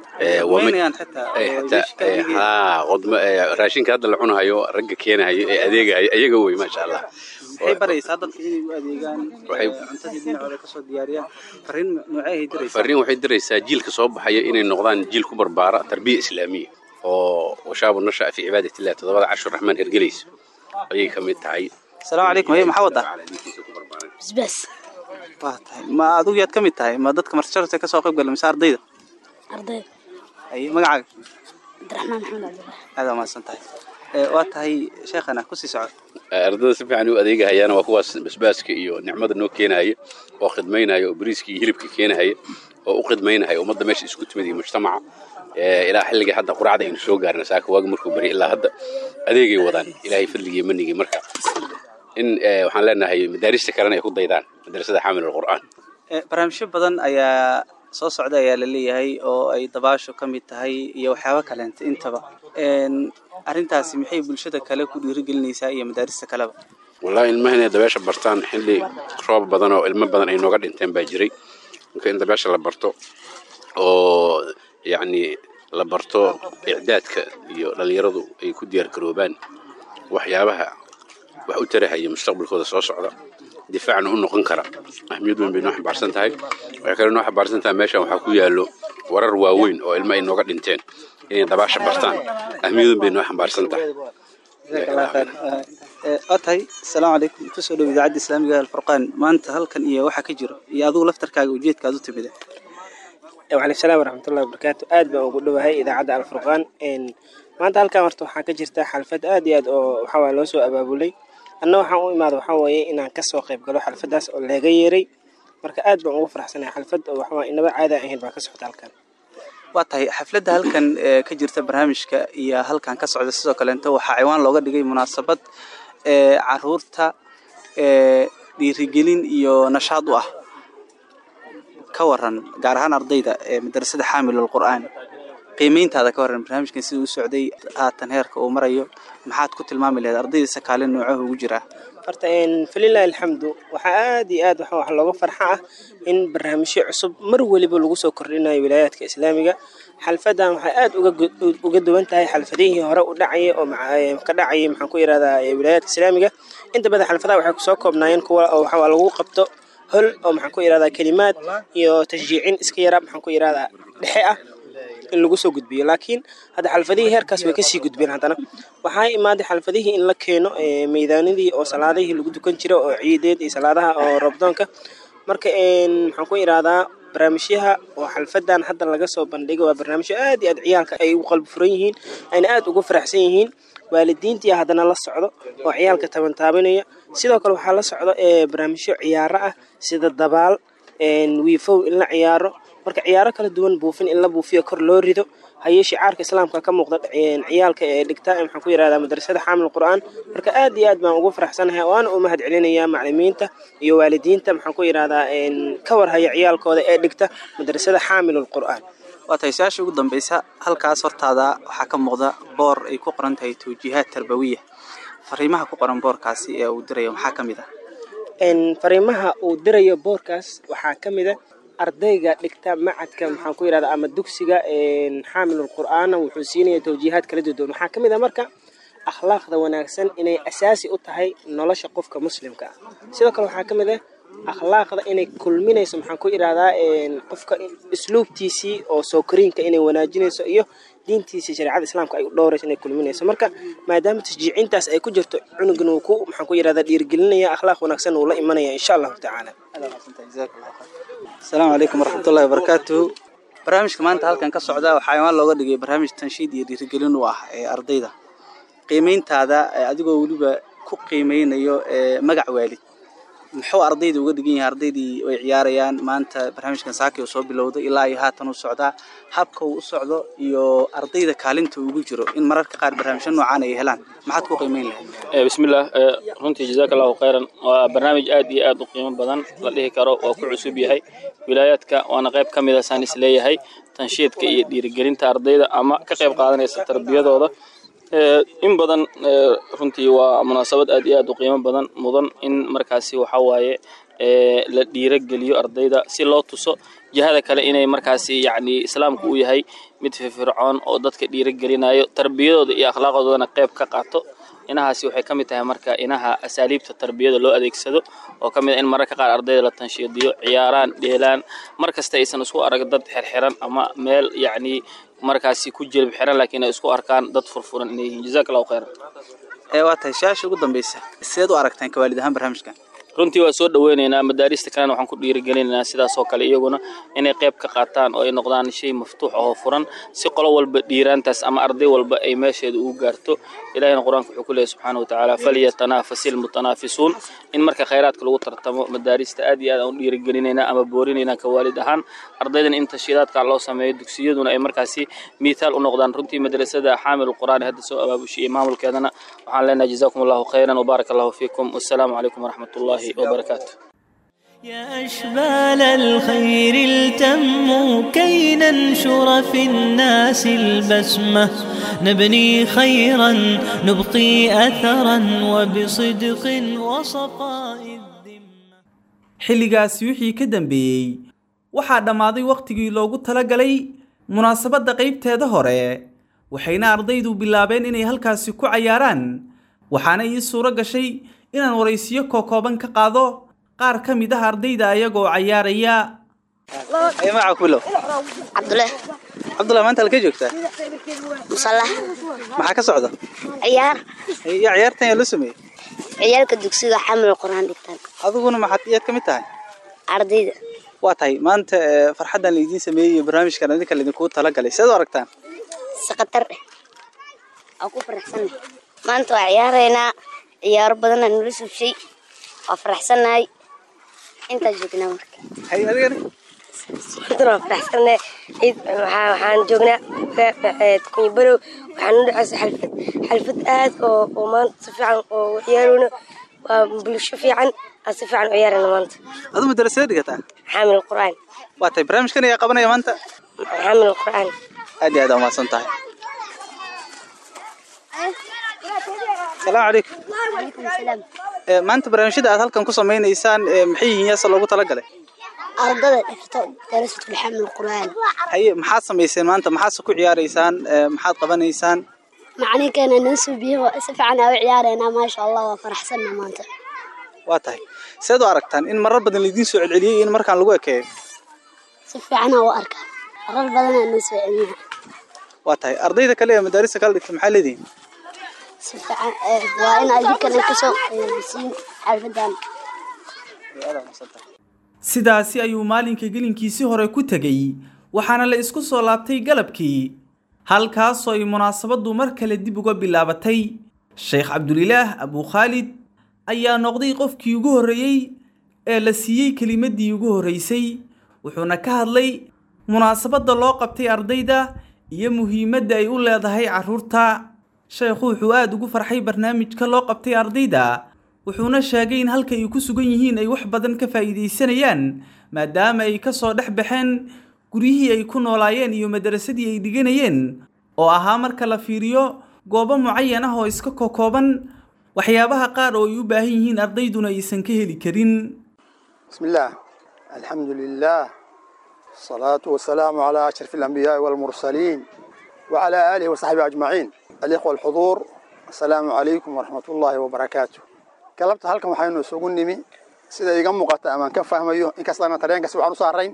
raashinka hadda la cunahayo ragga keenahayo ee adeegahayo ayaga wey maasha allah waxay baraysaa dadka inay u adeegaan cuntadii dhinacooda kasoo diyaariyaan fariin noocay diraysaa fariin waxay diraysaa jiilka soo baxaya inay noqdaan jiil ku barbaara tarbiya islaamiya oo washaabu nasha fi cibaadat illah toddobada cashur raxmaan hergelayso ayay ka mid tahay asalaamu calaykum haye maxaa wadaa bisbaas waa tahay ma adigu yaad ka mid tahay ma dadka martijarta kasoo qayb gala mise ardayda ardayda haye magacaaga cabdiraxmaan maxamed cabdullahi aad waa mahadsan tahay waa tahay sheekhana kusii socod ardada si fiican u adeegahayaan waa kuwaas basbaaska iyo nicmada noo keenahaya oo khidmaynaya oo bariiska iyo hilibka keenahaya oo u khidmaynahaya ummadda meesha isku timid iyo mujtamaca ilaa xilligii hadda quracda aynu soo gaarna saaka waagi markuu bari ilaa hadda adeegay wadaan ilaahay fadligii manigii marka in waxaan leenahay madaarista kalena ay ku daydaan madrasada xaamil alqur'aan barnaamijyo badan ayaa soo socda ayaa la leeyahay oo ay dabaasho ka mid tahay iyo waxyaabo kaleenta intaba arrintaasi maxay bulshada kale ku dhiirigelinaysaa iyo madaarista kaleba wallahi ilmaha inay dabeesha bartaan xilli roob badan oo ilmo badan ay nooga dhinteen baa jiray marka in dabeesha la barto oo yacni la barto icdaadka iyo dhallinyaradu ay ku diyaar garoobaan waxyaabaha wax u tarahaya mustaqbalkooda soo socda difaacna u noqon kara ahmiyad weyn bay noo xambaarsan tahay waxay kale noo xambaarsan tahay meeshan waxaa ku yaallo warar waaweyn oo ilmo ay nooga dhinteen inay dabaasha bartaan ahmiyad weyn bay noo xambaarsan tahay waa tahay asalaamu calaykum kusoo dhow idaacadda islaamiga alfurqaan maanta halkan iyo waxaa ka jiro iyo adigu laftarkaaga ujeedka aad u timida waaleykum salaam waraxmatullahi wabarakaatu aad baan ugu dhowahay idaacadda alfurqaan maanta halkan horta waxaa ka jirta xalfad aad iyo aad oo waxawaa loo soo abaabulay anna waxaan u imaada waxaa weeye inaan kasoo qayb galo xalfadaas oo leega yeeray marka aad baan ugu faraxsanahay xalfad oo waxawaa inaba caada ahayn baa ka socota halkan waa tahay xafladda halkan ka jirta barnaamijka iyo halkan ka socda sidoo kaleeto waxaa ciwaan looga dhigay munaasabad caruurta dhiirigelin iyo nashaad u ah ka waran gaar ahaan ardayda ee madrasada xaamilul qur'aan qiimeyntaada ka waran barnaamijkan sida u socday haatan heerka uu marayo maxaad ku tilmaami lahayd ardayda sakaalin noocaha ugu jiraa horta falilahi alxamdu waxaa aad iyo aad wax looga farxa ah in barnaamijyo cusub mar weliba lagu soo kordhinayo wilaayaadka islaamiga xalfadan waxay aad uga duwan tahay xalfadihii hore u dhacayay oo ka dhacayay maxaan ku yirahdaa wilaayaadka islaamiga inta badan xalfadaha waxay kusoo koobnaayeen kuwa oo waxaa lagu qabto hol oo maxaan ku yirahdaa kelimaad iyo tashjiicin iska yara maxaan ku yirahdaa dhexe ah in lagu soo gudbiyo laakiin hadda xalfadihii heerkaas way kasii gudbeen haddana waxaa imaaday xalfadihii in la keeno meydaanadii oo salaadihii lagu dukan jira oo ciideed iyo salaadaha oo robdoonka marka maxaan ku irahdaa barnaamijyaha oo xalfadan hadda laga soo bandhigay waa barnaamijyo aad iyo aad ciyaalka ay ugu qalbi furan yihiin ayna aad ugu faraxsan yihiin waalidiintii haddana la socdo oo ciyaalka tabantaabinaya sidoo kale waxaa la socdo barnaamijyo ciyaaro ah sida dabaal wiifow in la ciyaaro marka ciyaaro kala duwan buufin in la buufiyo kor loo rido hayee shicaarka islaamka ka muuqda ciyaalka ee dhigta maxaan ku yirahdaa madrasada xaamil qur'aan marka aad iyo aad baan ugu faraxsanahay waana u mahad celinayaa macalimiinta iyo waalidiinta maxaan ku yirahdaa ka warhaya ciyaalkooda ee dhigta madrasada xaamilul qur'aan waa tahay su-aasha ugu dambeysa halkaas hortaada waxaa ka muuqda boor ay ku qoran tahay tawjiihaad tarbawiya fariimaha ku qoran boorkaasi ee uu dirayo maxaa ka mid ah fariimaha uu dirayo boorkaas waxaa ka mid a ardayga dhigta macadka maxaan ku yirahdaa ama dugsiga xaamilul qur'aana wuxuu siinaya tawjiihaad kala duwan waxaa ka mid a marka akhlaaqda wanaagsan inay asaasi u tahay nolosha qofka muslimka ah sidoo kale waxaa ka mid ah akhlaaqda inay kulminayso maxaan ku irahdaa qofka isluubtiisii oo soo koriinka inay wanaajinayso iyo diintiisii shareecada islaamka ay u dhowrayso inay kulminayso marka maadaama tashjiicintaas ay ku jirto cunugan uu ku maxaan ku yirahdaa dhiirigelinaya akhlaaq wanaagsan uu la imanaya insha allahu tacaala asalaamu calaykum waraxmatullahi wabarakaatuhu barnaamijka maanta halkan ka socda waxaa imaan looga dhigay barnaamij tanshiid iyo dhiirigelin u ah ee ardayda qiimeyntaada adigoo weliba ku qiimeynayo magac waalid muxuu ardayda uga dhigan yahay ardaydii ay ciyaarayaan maanta barnaamijkan saaki oo soo bilowday ilaa iyo haatan u socdaa habka uu u socdo iyo ardayda kaalinta ugu jiro in mararka qaar barnaamijyo noocaan ay helaan maxaad ku qiimeyn lahayd bismillaah runtii jazaaka allahu khayran waa barnaamij aad iyo aad u qiimo badan la dhihi karo waa ku cusub yahay wilaayaadka waana qayb ka mid a saan is leeyahay tanshiidka iyo dhiirigelinta ardayda ama ka qayb qaadanaysa tarbiyadooda in badan runtii waa munaasabad aad iyo aad u qiimo badan mudan in markaasi waxa waaye la dhiirogeliyo ardayda si loo tuso jihada kale inay markaasi yacni islaamku uu yahay mid firfircoon oo dadka dhiirogelinayo tarbiyadooda iyo akhlaaqdoodana qayb ka qaato inahaasi waxay ka mid tahay marka inaha asaaliibta tarbiyada loo adeegsado oo ka mid a in mararka qaar ardayda la tanshiidiyo ciyaaraan dheelaan mar kasta aysan isku arag dad xirxiran ama meel yacni markaasi ku jilib xiran laakiin ay isku arkaan dad furfuran inay yihiin jazaaka allahu khayran ee waa tahay su-aasha ugu dambeysa sideed u aragtaan ka waalid ahaan barnaamijkan runtii waa soo dhaweynaynaa madaarista kalena waxaan ku dhiirigelinaynaa sidaas oo kale iyaguna inay qayb ka qaataan oo ay noqdaan shay maftuux oo furan si qolo walba dhiiraantaas ama arday walba ay meesheeda ugu gaarto ilahina qur-aanka wuxuu ku leeyahy subxaana wa tacaala falyatanaafasil mutanaafisuun in marka khayraadka lagu tartamo madaarista aad iyo aad aan u dhiirigelinaynaa ama boorinaynaa ka waalid ahaan ardaydan in tashiidaadka loo sameeyo dugsiyaduna ay markaasi miithaal u noqdaan runtii madrasada xaamil qur'aan ee hadda soo abaabushay iyo maamulkeedana waxaan leenahay jazakum allahu khayran wbaaraka allahu fiikum wassalaamu calaykum waraxmat ullahi وبركاته يا أشبال الخير التموا كي ننشر في الناس البسمة نبني خيرا نبقي أثرا وبصدق وصفاء xilligaasi wixii ka dambeeyey waxaa dhammaaday wakhtigii loogu talagalay munaasabadda qaybteeda hore waxayna ardaydu bilaabeen inay halkaasi ku cayaaraan waxaana ii suuro gashay inaan waraysiyo kookooban ka qaado qaar ka mid ah ardayda ayagoo cayaaraya ay magaca kubilow cabdule cabdullahi maanta halkee joogtaa musalax maxaa ka socda ciyaar ya ciyaartan yaa loo sameeyey ciyaalka dugsiga xamil quraan dhigtaan adiguna maxaad iyaad ka mid tahay ardayda waa tahay maanta eh, farxaddan laidiin sameeyey iyo barnaamijkan idinka laidinku talagalay seed u aragtaan si khatar eh waa ku faraxsannahay maanta waa ciyaaraynaa ciyaaro badanaa nala subshay waa faraxsannahay intaa joognaa marka hay adigani maantana waa faraxsannahay ciid waxaa- waxaan joognaa kunyabarow waxaan u dhacaysa xalfad xalfad aad oo oo maanta si fiican oo u ciyaarayno waa bulsho fiican aan si fiican u ciyaarayna maanta adu madarasada dhigataa xaamil qur'aan waa tahay barnaamijkan ayaa qabanaya maanta xaamil qur'aan aad iyo aad aa umahadsan tahay asalaamu calaykum Eh, maanta barnaamijyada aad halkan ku samaynaysaan eh, maxay yihiin yaase loogu talagalay ardada dhigto darasatul xamil qur'aan haye maxaad samayseen maanta maxaadse ku ciyaaraysaan Eh, maxaad qabanaysaan macalinkeena noo suubiye si fiican aa u ciyaaraynaa maasha allah waa faraxsanna maanta waa tahay seed u aragtaan in marar badan laidiin soo celceliyey in markaan lagu ekeeyo si fiicanaa u arkaa marar badanaa noo soo celiyaa waa tahay ardayda kale ee madaarista kala dhigta maxaa leedihin si fiican eh, waa in adinkana kasoo qaybisiin xalfadan sidaasi ayuu maalinka gelinkiisii hore ku tegey waxaana la isku soo laabtay galabkii halkaasoo ay munaasabaddu mar kale dib uga bilaabatay sheekh cabdulilaah abukhaalid ayaa noqday qofkii ugu horreeyey ee la siiyey kelimaddii ugu horreysay wuxuuna ka hadlay munaasabadda loo qabtay ardayda iyo muhiimadda ay u leedahay carruurta sheekhu wuxuu aada ugu farxay barnaamijka loo qabtay ardayda wuxuuna sheegay in halka ay ku sugan yihiin ay wax badan ka faa'iidaysanayaan maadaama ay ka soo dhex baxeen guryihii ay ku noolaayeen iyo madrasadii ay dhiganayeen oo ahaa marka la fiiriyo goobo mucayan ah oo iska kokooban waxyaabaha qaar oo ay u baahan yihiin ardayduna aysan ka heli karin بسم الله الحمد لله الصلاة والسلام على أشرف الأنبياء والمرسلين وعلى آله وصحبه أجمعين الإخوة الحضور السلام عليكم ورحمة الله وبركاته كلمت هلكم waxaynu isugu nimi sida iga muuqata ama ka fahmayo inkastana tareenkaasi waxaan u saarayn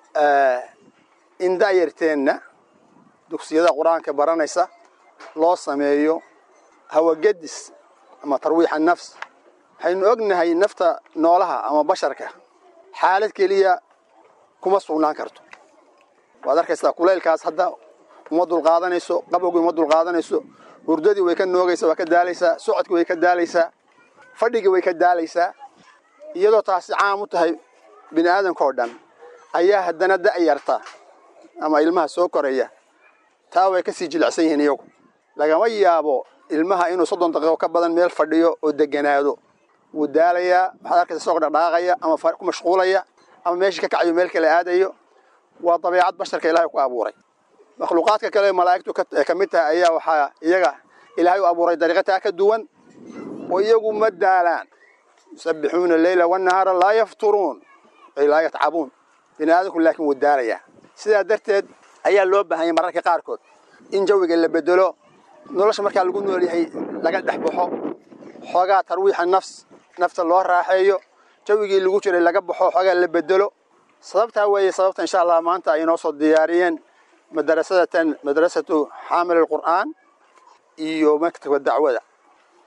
in daayarteenna dugsiyada qur-aanka baranaysa loo sameeyo hawagadis ama tarwiixa nafs waxaynu ognahay nafta noolaha ama basharka xaalad keliya kuma sugnaan karto waad arkaysaa kulaylkaas hadda uma dulqaadanayso qabowgii uma dulqaadanayso hurdadii way ka noogaysaa waa ka daalaysaa socodkii way ka daalaysaa fadhigii way ka daalaysaa iyadoo taasi caam u tahay bini aadamka oo dhan ayaa haddana da'yarta ama ilmaha soo koraya taa way kasii jilicsan yihiin iyagu lagama yaabo ilmaha inuu soddon daqiiqo ka badan meel fadhiyo oo deganaado wuu daalayaa waxaad arkaysa isagoo dhaqdhaqaaqaya ama fa- ku mashquulaya ama meeshii ka kacayo meel kale aadayo waa dabeecad basharka ilaahay ku abuuray makhluuqaadka kale ee malaa'igtu ka ee ka mid tahay ayaa waxaa iyaga ilaahay u abuuray dariiqo taa ka duwan oo iyagu ma daalaan yusabbixuuna leyla wannahaara laa yafturuun ay laa yatcabuun bini aadamku laakiin wuu daalayaa sidaa darteed ayaa loo baahan yahay mararka qaarkood in jawiga la bedelo nolosha markaa lagu nool yahay laga dhex baxo xoogaa tarwiixa nafs nafta loo raaxeeyo jawigii lagu jiray laga baxo xoogaa la bedelo sababtaa weeye sababta insha allah maanta ay inoo soo diyaariyeen madrasadatan madrasatu xaamil alqur'aan iyo maktabka dacwada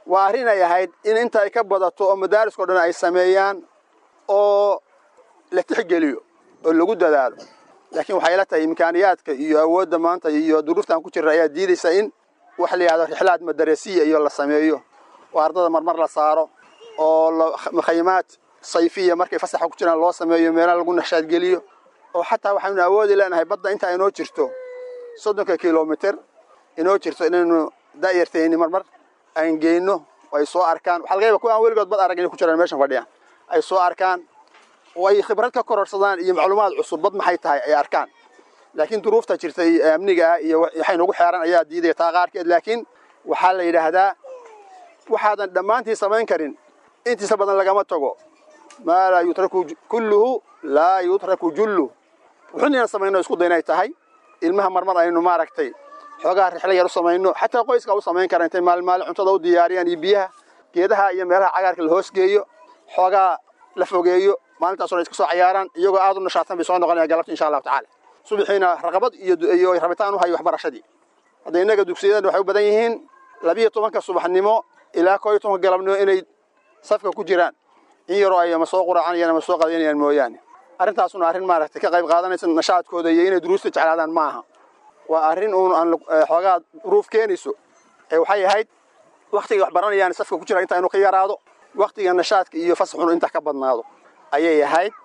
waa arrin ay ahayd in inta ay ka badato oo madaariskao dhan ay sameeyaan oo la tixgeliyo oo lagu dadaalo laakiin waxay la tahay imkaaniyaadka iyo awoodda maanta iyo duruuftan ku jirra ayaa diidaysa in wax la yidhahdo rixlaad madarasiya iyo la sameeyo oo ardada marmar la saaro oo mukhayamaad sayfiya markay fasaxa ku jiraan loo sameeyo meelaha lagu nashaadgeliyo oo xataa waxaynu awoodi leenahay badda intaa inoo jirto soddonka kilomitr inoo jirto inaynu da'yartayni marmar aan geyno ay soo arkaan waxaa laga yaba kuwa aan weligood bad arag inay ku jiraan meeshan fadhiyaan ay soo arkaan oo ay khibrad ka kororsadaan iyo macluumaad cusub bad maxay tahay ay arkaan laakiin duruufta jirtay amniga ah iyo waxay nagu xeeran ayaa diidaya taa qaarkeed laakiin waxaa la yidhaahdaa waxaadan dhammaantii samayn karin intiisa badan lagama tago maa laa yutraku kulluhu laa yutraku jullu wuxuun inaan samayno isku daynay tahay ilmaha marmar aynu maaragtay xoogaha rixlo yar u samayno xataa qoyska u samayn kara intay maalin maalin cuntada u diyaariyaan iyo biyaha geedaha iyo meelaha cagaarka la hoosgeeyo xoogaa la fogeeyo maalintaasoo iska soo cayaaraan iyagoo aad u nashaadsan bay soo noqonayaan galabta insha allahu tacaala subaxiina raqabad iyo iyo rabitaan u hayo waxbarashadii hadda innaga dugsiyadan waxay u badan yihiin labiyo tobanka subaxnimo ilaa koo iyo tobanka galabnimo inay safka ku jiraan in yaroo ay ama soo quracanayaan ama soo qadaynayaan mooyaane arrintaasuna arrin maaragtay ka qayb qaadanaysa nashaadkooda iyo inay duruusta jeclaadaan ma aha waa arrin uun aan xoogaa duruuf keenayso ee waxay ahayd waktiga wax baranayaan safka ku jira inta inuu ka yaraado waktiga nashaadka iyo fasaxunu inta ka badnaado ayay ahayd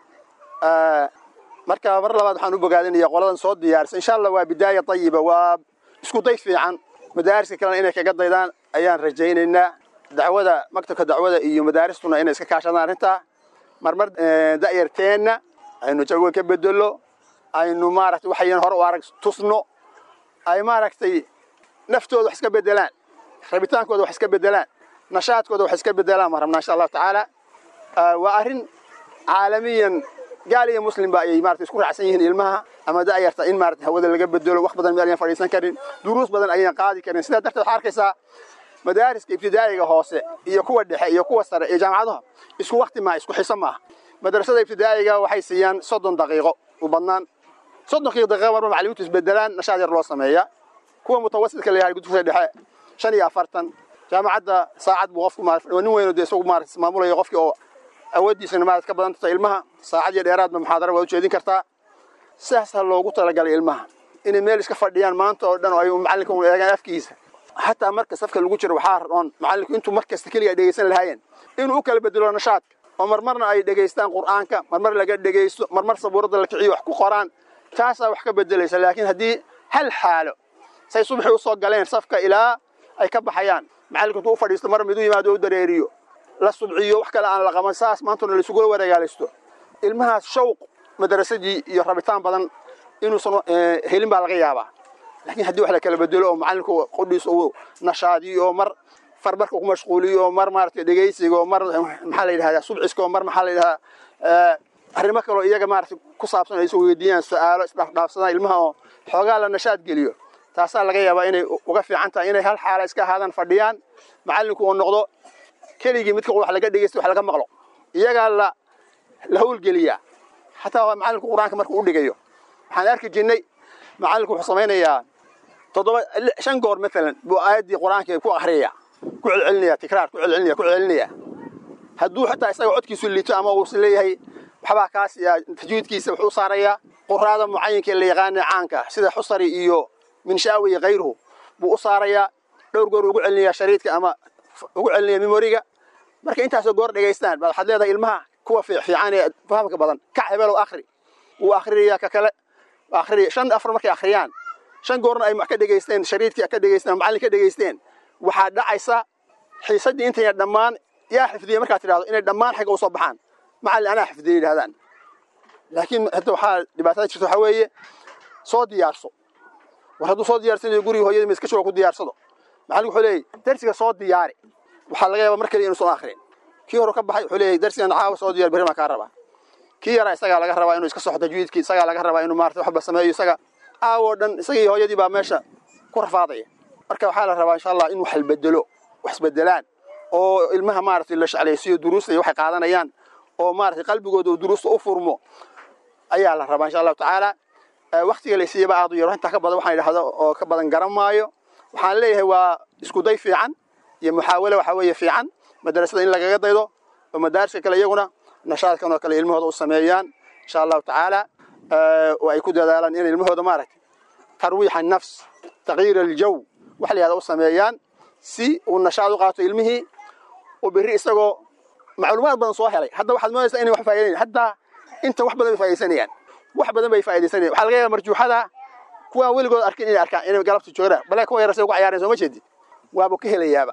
marka mar labaad waxaan u bogaadinaya qoladan soo diyaarisa insha allah waa bidaaya tayiba waa isku day fiican madaariska kalena inay kaga daydaan ayaan rajaynaynaa dacwada maktabka dacwada iyo madaaristuna inay iska kaashadaan arrintaa marmar da'yarteenna aynu jawiga ka bedelo aynu maaragtay waxayan hore u arag tusno ay maaragtay naftooda wax iska bedelaan rabitaankooda wax iska bedelaan nashaadkooda wax iska bedelaan baan rabnaa insha allahu tacaala waa arrin caalamiyan gaal iyo muslimba ayay maarata isku raacsan yihiin ilmaha ama da'yarta in maarata hawada laga bedelo wax badan meel ayaan fadhiisan karin duruus badan ayaan qaadi karin sidaa darteed waxaa arkaysaa madaariska ibtidaa'iga hoose iyo kuwa dhexe iyo kuwa sare iyo jaamacadaha isku wakti maaha isku xiso maaha madrasada ibtidaa'iga waxay siiyaan soddon daqiiqo u badnaan soddonkii daqiiqo marba macallimiintu isbedelaan nashaad yar loo sameeyaa kuwa mutawasidka la yahay gudufka dhexe shan iyo afartan jaamacadda saacad buu qofku maarata nin weyn dee isagu maarata maamulaya qofkii oo awooddiisana maarata ka badan tahay ilmaha saacad iyo dheeraadba muxaadara waa ujeedin kartaa sidaasaa loogu talagalay ilmaha inay meel iska fadhiyaan maanta oo dhan oo ay macallinka u eegaan afkiisa xataa marka safka lagu jiro waxaa roon macallinku intuu mar kasta keliga ay dhegaysan lahaayeen inuu u kala bedelo nashaadka oo marmarna ay dhegaystaan qur'aanka marmar laga dhegaysto marmar sabuuradda la kiciyo wax ku qoraan taasaa wax ka bedelaysa laakiin haddii hal xaalo say subaxii usoo galeen safka ilaa ay ka baxayaan macallinku intuu u fadhiisto mar midu yimaado u dareeriyo la subciyo wax kale aan la qaban saas maantuna laisugula wareegaalaysto ilmahaas shawq madarasadii iyo rabitaan badan inuusan helin baa laga yaabaa laakiin haddii wax la kala bedelo oo macallinku qudhiis uu nashaadiyo oo mar farbarka ku mashquuliyo oo mar maaragtay dhegaysiga oo mar maxaa la yidhahdaa subciska oo mar maxaa la yidhahdaa arrimo kaloo iyaga maaragtay ku saabsan ay is weydiiyaan su-aalo isdhaafdhaafsadaan ilmaha oo xoogaa la nashaad geliyo taasaa laga yaabaa inay uga fiican tahay inay hal xaala iska ahaadaan fadhiyaan macallinku uu noqdo keligii midka wax laga dhegaysto wax laga maqlo iyagaa la la howlgeliyaa xataa macallinku qur-aanka markuu u dhigayo waxaan arki jirnay macallinku wuxuu samaynayaa toddoba shan goor maalan buu aayaddii qur-aanka ku akhriyaya ku celcelinaya tikraar ku celcelinaya ku celcelinaya hadduu xataa isaga codkiisu liito ama uu leeyahay waxbaa kaas tajwiidkiisa wuxuu u saarayaa quraada mucayinka la yaqaana caanka sida xusari iyo minshaawi iyo kayruhu buu u saarayaa dhowr goor ugu celinayaa shariidka ama ugu celinaya memoriga marka intaasoo goor dhegaystaan baad waxaad leedahay ilmaha kuwa fiican ee fahamka badan kac hebelow akhri wuu akhrinayaa ka kale akhri shan afar markay akhriyaan shan goorna ay ka dhegaysteen shariidkii ka dhegaysteen macallin ka dhegaysteen waxaa dhacaysa xiisaddii intayna dhammaan yaa xifdiyey markaad tidhahdo inay dhammaan xagga usoo baxaan macallin anaa xifdiyey yidhahdaan laakiin hadda waxaa dhibaatada jirta waxaa weeye soo diyaarso war hadduu soo diyaarsanayo guriga hooyadii ma iska jooga ku diyaarsado macallinku wuxuu leeyahy darsiga soo diyaari waxaa laga yaabaa mar kaliya inuusan akhrin kii hore ka baxay wuxuu leeyahay darsigan caawa soo diyaar berri baan kaa rabaa kii yaraa isagaa laga rabaa inuu iska soxo tajwiidkii isagaa laga rabaa inuu maarata waxba sameeyo isaga aawoo dhan isagii hooyadii baa meesha ku rafaadaya marka waxaa la rabaa insha allah in wax bedelo wax isbedelaan oo ilmaha maaragtay la sheclaysiiyo duruusta iyo waxay qaadanayaan oo maaragtay qalbigooda uu duruusta u furmo ayaa la rabaa insha allahu tacaala waktiga la siiyaba aad u yaro intaa ka badan waxaan idhahdo oo ka badan garan maayo waxaan leeyahay waa isku day fiican iyo muxaawale waxa weeye fiican madarasada in lagaga daydo oo madaariska kale iyaguna nashaadkan oo kale ilmahooda u sameeyaan insha allahu tacaala oo ay ku dadaalaan inay ilmahooda maaragtay tarwiixa nafs tagyiir aljaw wax la yahda u sameeyaan si uu nashaad u qaato ilmihii oo berri isagoo macluumaad badan soo helay hadda waxaad moodaysaa inay wax faa'iidayn hadda inta wax badan bay faa'iidaysanayaan wax badan bay faa'iidaysanayaan waxaa laga yaabaa marjuuxada kuwaan weligood arkin inay arkaan inay galabta joogaan balaa kuwa yarasay ugu cayaareen soo ma jeedid waaba ka helayaaba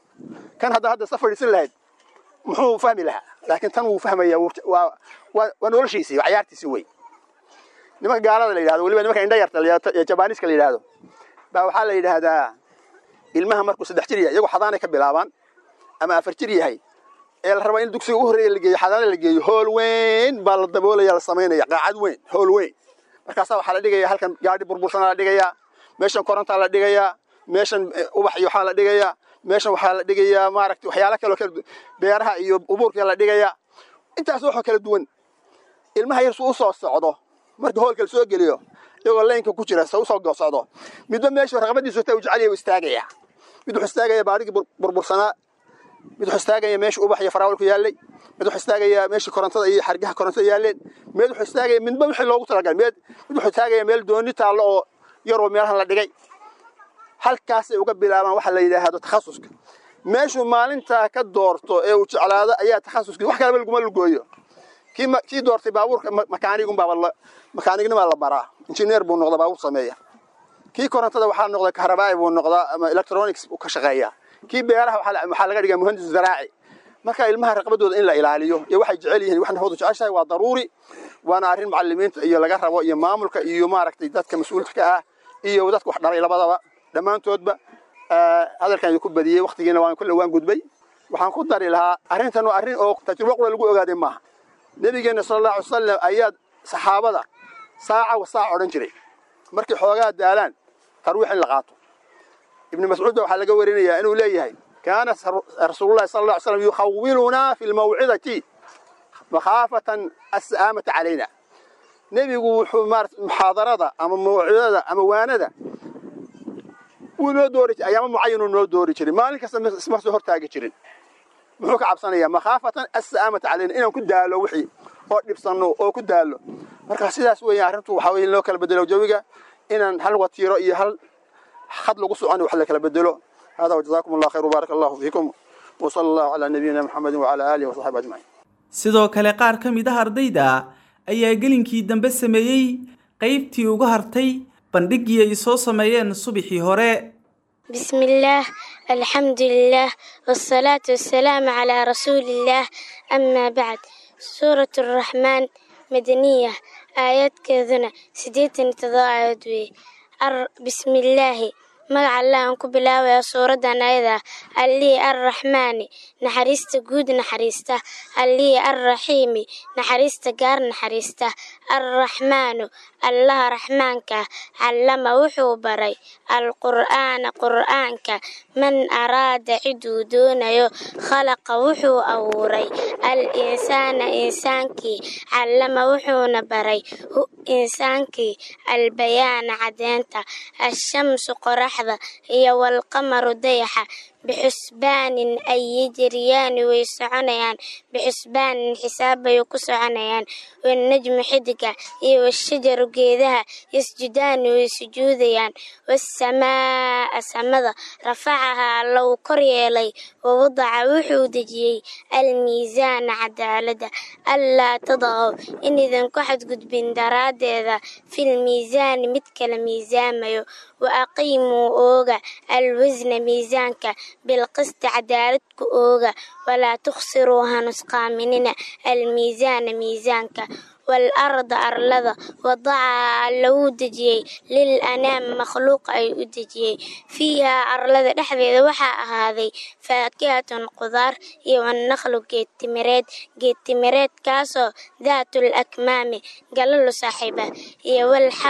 kan hadda hadda safar dhisan lahayd muxuu fahmi lahaa laakiin tan wuu fahmayaa waa waa noloshiisii waa cayaartiisii wey nimanka gaalada la yidhahdo weliba nimanka indha yarta ee jabaniiska la yidhahdo baa waxaa la yidhaahdaa ilmaha markuu saddex jir yahay iyagoo xadaanay ka bilaabaan ama afar jir yahay ee la rabaa in dugsiga u horreeya la geeyo xadaana la geeyo hool weyn baa la daboolaya la samaynaya qaacad weyn hool weyn markaasaa waxaa la dhigaya halkan gaadhi burbursanaa la dhigayaa meeshan korontaa la dhigayaa meeshan ubax iyo waxaa la dhigayaa meeshan waxaa la dhigayaa maaragtay waxyaala kaloo kala beeraha iyo ubuurkaa la dhigayaa intaas waxoo kala duwan ilmaha yar suu usoo socdo marka hoolka la soo geliyo iyagoo laynka ku jira se usoo socdo midba meeshu raqabadiisu ta u jecel u istaagaya mid wuxuu istaagaya baarigii burbursanaa mid wuxuu istaagaya meesha ubax iyo faraawalku yaallay mid wuxuu istaagaya meeshii korontada iyo xargaha korontada yaalleen mid wuxuu istaagaya midba wixii loogu talagalay mid mid wuxuu istaagaya meel dooni taallo oo yaroo meelahan la dhigay halkaasay uga bilaabaan waxa la yidhaahdo takhasuska meeshuu maalintaa ka doorto ee uu jeclaado ayaa takhasuskii wax kaleba laguma lugooyo kii kii doortay baabuurka makaanigunbaa makaanignimaa la baraa injineer buu noqdaa baabuur sameeya kii korontada waxaa noqda kahrabaa'i buu noqdaa ama electronics buu ka shaqeeyaa kii beeraha waxaa laga dhigaa muhandis zaraaci marka ilmaha raqbadooda in la ilaaliyo iyo waxay jecel yihiin wax nafoodu jeceshahay waa daruuri waana arrin macalimiinta iyo laga rabo iyo maamulka iyo maaragtay dadka mas-uulka ka ah iyo dadka wax dhalay labadaba dhammaantoodba hadalkan idinku badiyey waktigiina waan kulle waan gudbay waxaan ku dari lahaa arrintan waa arrin oo tajrubo qura lagu ogaaday maaha nebigeenna sala allahu alay wasalam ayaa saxaabada saaca wa saac odhan jiray markay xoogaa daalaan tarwiix in la qaato ibni mascuud ba waxaa laga warinayaa inuu leeyahay kaana rasuulullahi sala alla alay slam yukhawilunaa fi lmawcidati makhaafatan as'aamata calayna nebigu wuxuu maarata muxaadarada ama mawcidada ama waanada wuu noo doori jiray ayaama mucayanuu noo doori jiray maalin kasta isma soo hortaagi jirin muxuu ka cabsanayaa makhaafatan as'aamata calayna inaan ku daalo wixii oo dhibsanno oo ku daalo marka sidaas weeyaan arrintu waxaa weye in loo kala bedelo jawiga inaan hal watiiro iyo hal خد لو سعاني وحلا كلا بدلو هذا وجزاكم الله خير وبارك الله فيكم وصلى الله على نبينا محمد وعلى آله وصحبه أجمعين sidoo kale qaar ka mid ah ardayda ayaa gelinkii dambe sameeyey qaybtii uga hartay bandhiggii ay soo sameeyeen subaxii hore بسم الله الحمد لله والصلاة والسلام على رسول الله أما بعد سورة الرحمن مدنية آيات كذنا سديتن تضاعد بسم الله magaca allah aan ku bilaabaya suuradan ayada allihii arraxmaani naxariista guud naxariista allihii arraxiimi naxariista gaar naxariista arraxmaanu allaha raxmaanka callama wuxuu baray alqur'aana qur'aanka man araada ciduu doonayo khalaqa wuxuu abuuray al insaana insaankii callama wuxuuna baray hu insaankii albayaana cadeenta ashamsu qorax iyo walqamaru dayaxa bixusbaanin ay yajriyaani way soconayaan bixusbaanin xisaab bay ku soconayaan wanajmu xidiga iyo washajaru geedaha yasjudaani way sujuudayaan wasamaa'a samada rafacahaa low kor yeelay wawadaca wuxuu dejiyey almiisaana cadaaladda allaa tadaqow inaydan ku xadgudbin daraaddeeda filmiisaani mid kala miisaamayo wa aqiimuu ooga alwasna miisaanka bilqisti cadaaladku ooga walaa tukhsiruu hanusqaaminina almiisaana miisaanka waalarda arlada wadacahaa lagu dejiyey lil anaam makhluuqa ay u dejiyey fiihaa arlada dhexdeeda waxaa ahaaday faakihatun qudaar iyo wannaqlu geedtimireed geedtimireedkaasoo daatul akmaami galalu saaxiiba iyo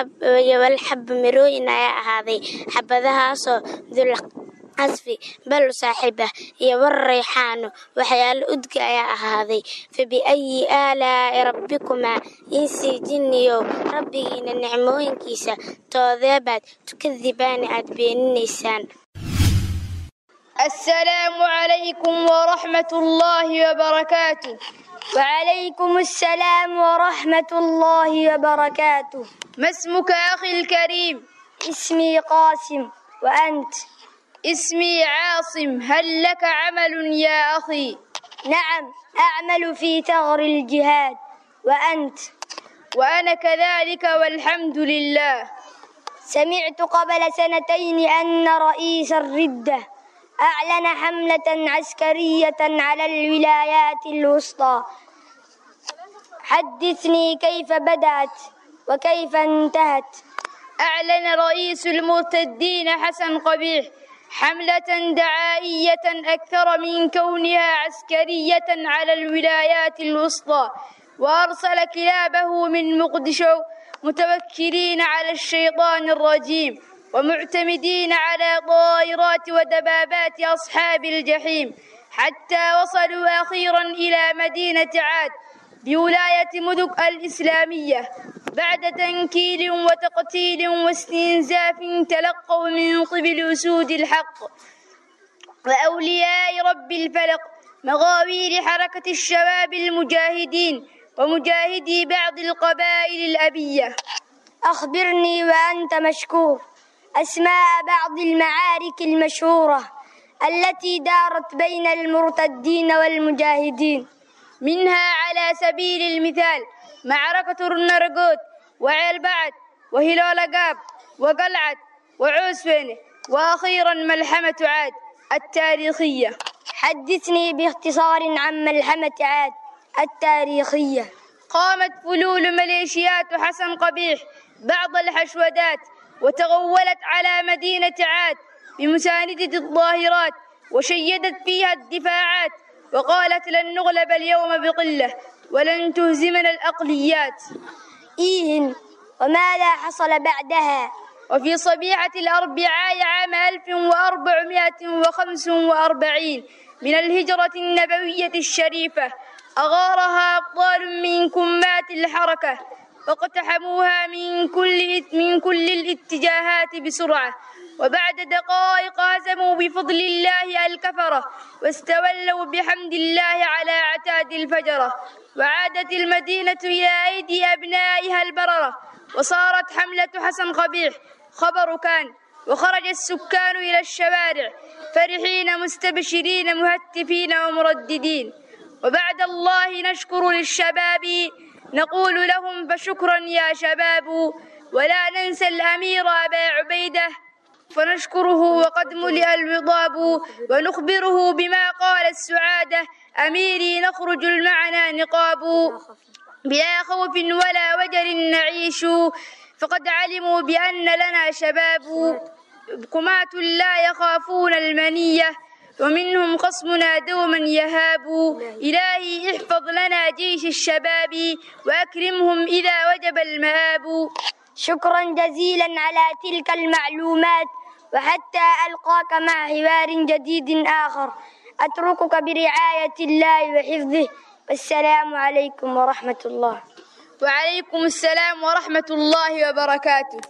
walxab mirooyin ayaa ahaaday xabadahaasoo dul casfi balu saaxiiba iyo war rayxaano waxyaalo udga ayaa ahaaday fa biayi aalaa'i rabbikumaa insii jinniyow rabbigiina nicmooyinkiisa toodeebaad tukadibaani aad beeninaysaan السلام عليكم ورحمة الله وبركاته وعليكم السلام ورحمة الله وبركاته ما اسمك أخي الكريم اسمي قاسم وأنت اسمي عاصم هل لك عمل يا أخي نعم أعمل في ثغر الجهاد وأنت وأنا كذلك والحمد لله سمعت قبل سنتين أن رئيس الردة أعلن حملة عسكرية على الولايات الوسطى حدثني كيف بدأت وكيف انتهت أعلن رئيس المرتدين حسن قبيح حملة دعائية أكثر من كونها عسكرية على الولايات الوسطى وأرسل كلابه من مقدشو متوكلين على الشيطان الرجيم ومعتمدين على طائرات ودبابات أصحاب الجحيم حتى وصلوا أخيرا إلى مدينة عاد بولاية مدك الإسلامية بعد تنكيل وتقتيل واستنزاف تلقوا من قبل أسود الحق وأولياء رب الفلق مغاوير حركة الشباب المجاهدين ومجاهدي بعض القبائل الأبية أخبرني وأنت مشكور أسماء بعض المعارك المشهورة التي دارت بين المرتدين والمجاهدين منها على سبيل المثال معركة النرجوت وعيلبعد وهلولقاب وقلعة وعوسفينة وأخيرا ملحمة عاد التاريخية حدثني باختصار عن ملحمة عاد التاريخية قامت فلول ميليشيات حسن قبيح بعض الحشودات وتغولت على مدينة عاد بمساندة الظاهرات وشيدت فيها الدفاعات وقالت لن نغلب اليوم بقلة ولن تهزمنا الأقليات إيه وماذا حصل بعدها وفي صبيحة الأربعاء عام 1445 من الهجرة النبوية الشريفة أغارها أبطال من كمات الحركة واقتحموها من كل من كل الاتجاهات بسرعة وبعد دقائق هزموا بفضل الله الكفرة واستولوا بحمد الله على عتاد الفجرة وعادت المدينة إلى أيدي أبنائها البررة وصارت حملة حسن قبيح خبر كان وخرج السكان إلى الشوارع فرحين مستبشرين مهتفين ومرددين وبعد الله نشكر للشباب نقول لهم فشكرا يا شباب ولا ننسى الأمير أبا عبيدة فنشكره وقد ملئ الوضاب ونخبره بما قال السعادة أميري نخرج المعنى نقاب بلا خوف ولا وجر نعيش فقد علموا بأن لنا شباب قماة لا يخافون المنية ومنهم خصمنا دوما يهاب إلهي احفظ لنا جيش الشباب وأكرمهم إذا وجب المآب شكرا جزيلا على تلك المعلومات وحتى ألقاك مع حوار جديد آخر أتركك برعاية الله وحفظه والسلام عليكم ورحمة الله وعليكم السلام ورحمة الله وبركاته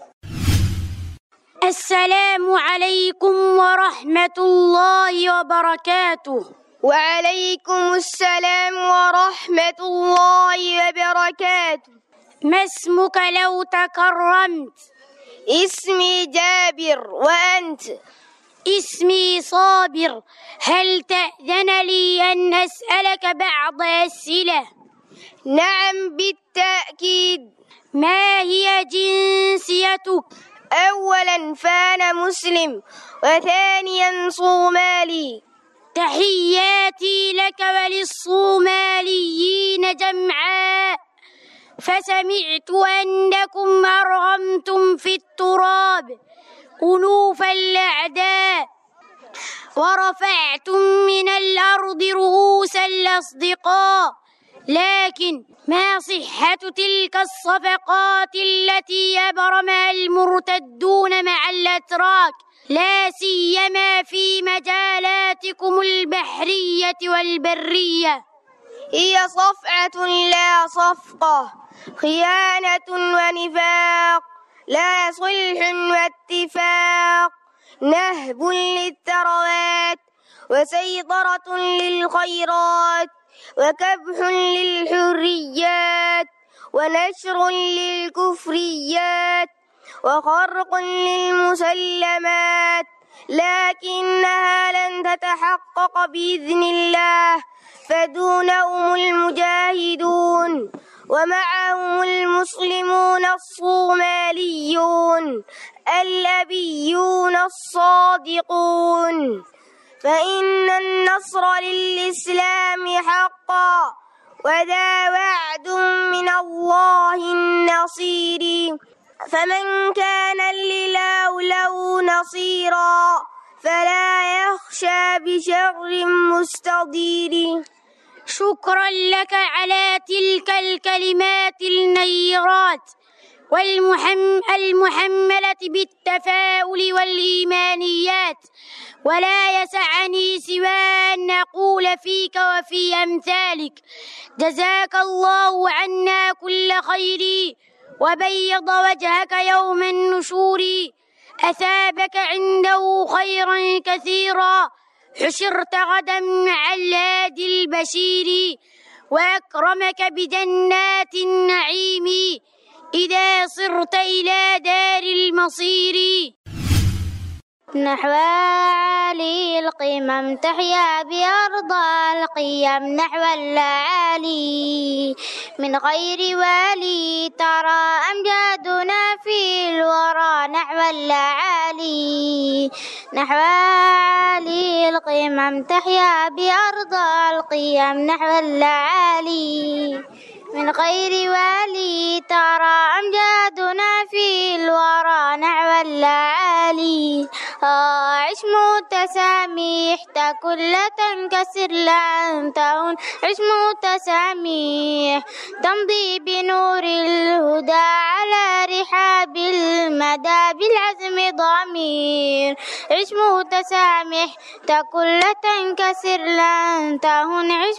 السلام عليكم ورحمة الله وبركاته وعليكم السلام ورحمة الله وبركاته ما اسمك لو تكرمت اسمي جابر وأنت اسمي صابر هل تأذن لي أن أسألك بعض أسئلة نعم بالتأكيد ما هي جنسيتك أولا فأنا مسلم وثانيا صومالي تحياتي لك وللصوماليين جمعاء فسمعت أنكم أرغمتم في التراب ألوف الأعداء ورفعتم من الأرض رؤوس الأصدقاء لكن ما صحة تلك الصفقات التي أبرمها المرتدون مع الأتراك لا سيما في مجالاتكم البحرية والبرية هي صفعة لا صفقة خيانة ونفاق لا صلح واتفاق نهب للثروات وسيطرة للخيرات وكبح للحريات ونشر للكفريات وخرق للمسلمات لكنها لن تتحقق بإذن الله فدونهم المجاهدون ومعهم المسلمون الصوماليون الأبيون الصادقون فإن النصر للإسلام حقا وذا وعد من الله النصير فمن كان لله له نصيرا فلا يخشى بشر مستضير شكرا لك على تلك الكلمات النيرات والمحم المحملة بالتفاؤل والإيمانيات ولا يسعني سوى أن نقول فيك وفي أمثالك جزاك الله عنا كل خير وبيض وجهك يوم النشور أثابك عنده خيرا كثيرا حشرت غدا مع الهادي البشير وأكرمك بجنات النعيم إذا صرت إلى دار المصير نحو عالي القمم تحيا بأرض القيم نحو العالي من غير والي ترى أمجادنا في الورى نحو العالي نحو عالي القمم تحيا بأرض القيم نحو العالي من غير والي ترى أمجادنا في الورى نحو العالي عش متسامح كل تنكسر لن تهون عش متسامح تمضي بنور الهدى على رحاب المدى بالعزم ضمير عش متسامح كل تنكسر لن تهون عش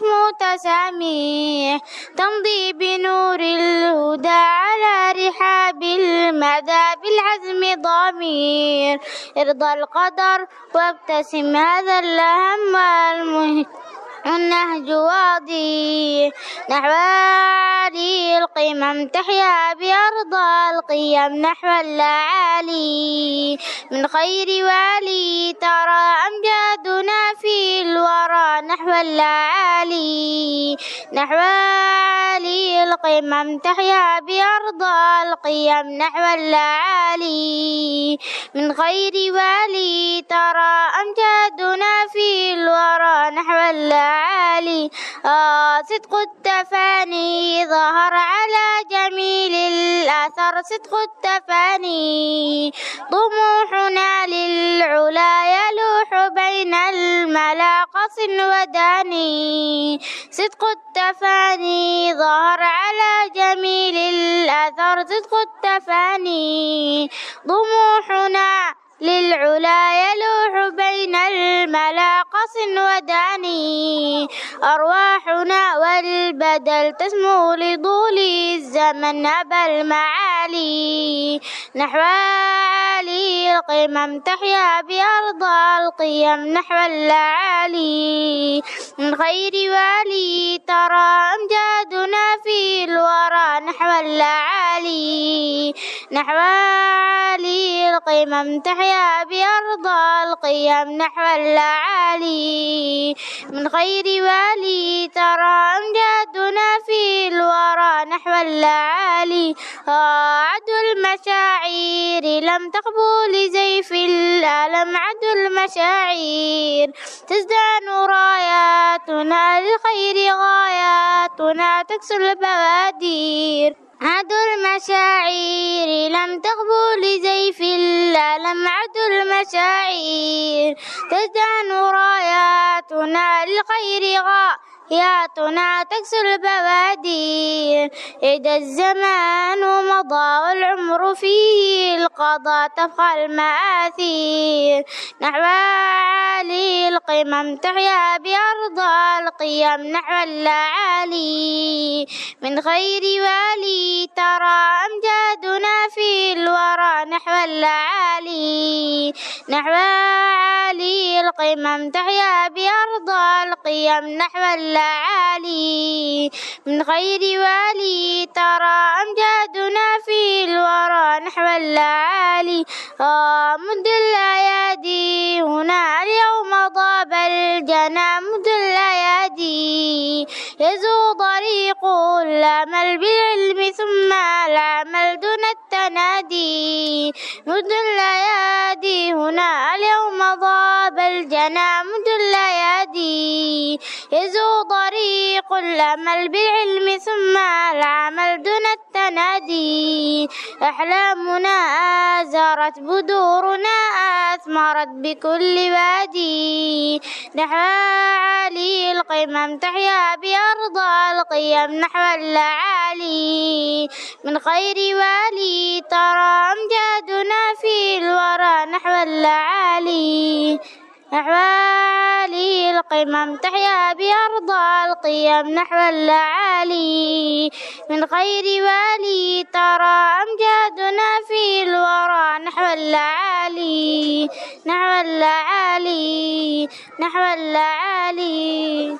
متسامح تمضي بنور الهدى على رحاب المدى بالعزم ضمير ارضى القدر وابتسم هذا الهم المهم النهج واضي نحو عالي القمم تحيا بأرض القيم نحو العالي من خير والي ترى أمجادنا في الورى نحو العالي نحو عالي القمم تحيا بأرض القيم نحو العالي من خير والي ترى أمجادنا في الورى نحو العالي العالي آه صدق التفاني ظهر على جميل الأثر صدق التفاني طموحنا للعلا يلوح بين الملا قص وداني صدق التفاني ظهر على جميل الأثر صدق التفاني طموحنا للعلا يلوح بين الملا قص وداني أرواحنا والبدل تسمو لطول الزمن أبى المعالي نحو عالي القمم تحيا بأرض القيم نحو العالي من خير والي ترى أمجادنا في الورى نحو العالي نحو عالي القمم تحيا بأرض القيم نحو العالي من خير والي ترى أمجادنا في الورى نحو العالي عدو المشاعر لم تقبل لزيف الألم عدو المشاعر تزدان راياتنا للخير غاياتنا تكسر البوادير عدو المشاعر لم تقبل لزيف الألم عدو المشاعر تزدان راياتنا للخير غاياتنا تكسر البوادير إذا الزمان مضى والعمر فيه القضاء تبقى المآثير نحو عالي القمم تحيا بأرض القيم نحو العالي من خير والي ترى أمجادنا في الورى نحو العالي نحو عالي عالي القمم تحيا بأرض القيم نحو الأعالي من خير والي ترى أمجادنا في الورى نحو الأعالي آه مد الأيادي هنا اليوم ضاب الجنى مد الأيادي يزو طريق الأمل بالعلم ثم العمل دون التنادي مد الأيادي هنا اليوم ضاب الجنى مد الأيادي يزو طريق الأمل بالعلم ثم العمل دون التنادي أحلامنا آزرت بدورنا أثمرت بكل وادي نحو عالي القمم تحيا بأرض القيم نحو الأعالي من خير والي ترى أمجادنا في الورى نحو الأعالي نحو عالي القمم تحيا بأرض القيم نحو الأعالي من خير والي ترى أمجادنا في الورى نحو الأعالي نحو الأعالي نحو الأعالي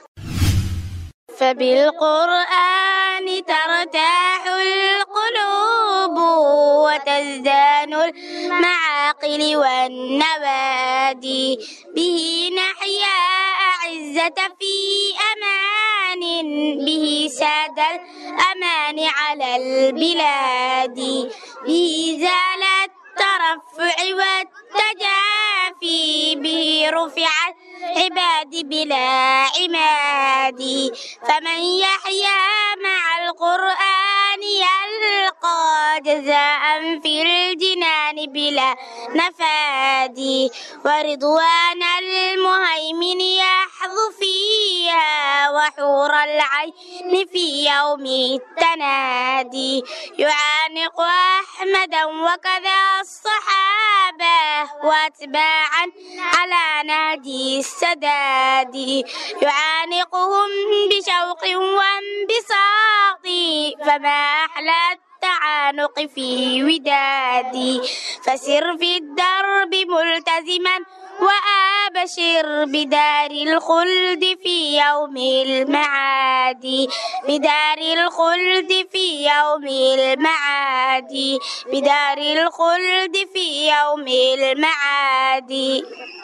فبالقرآن ترتاح القلوب وتزدان المعاقل والنوادي به نحيا أعزة في أمان به ساد الأمان على البلاد به زال الترفع والتجافي به رفع العباد بلا عماد فمن يحيا مع القرآن يلقى جزاء في الجنان بلا نفاد ورضوان المهيمن يحظو فيها وحور العين في يوم التنادي يعانق أحمدا وكذا الصحابة واتباعا على نادي السداد يعانقهم بشوق وانبساط فما أحلى التعانق في ودادي فسر في الدرب ملتزما وأبشر بدار الخلد في يوم المعاد بدار الخلد في يوم المعاد بدار الخلد في يوم المعاد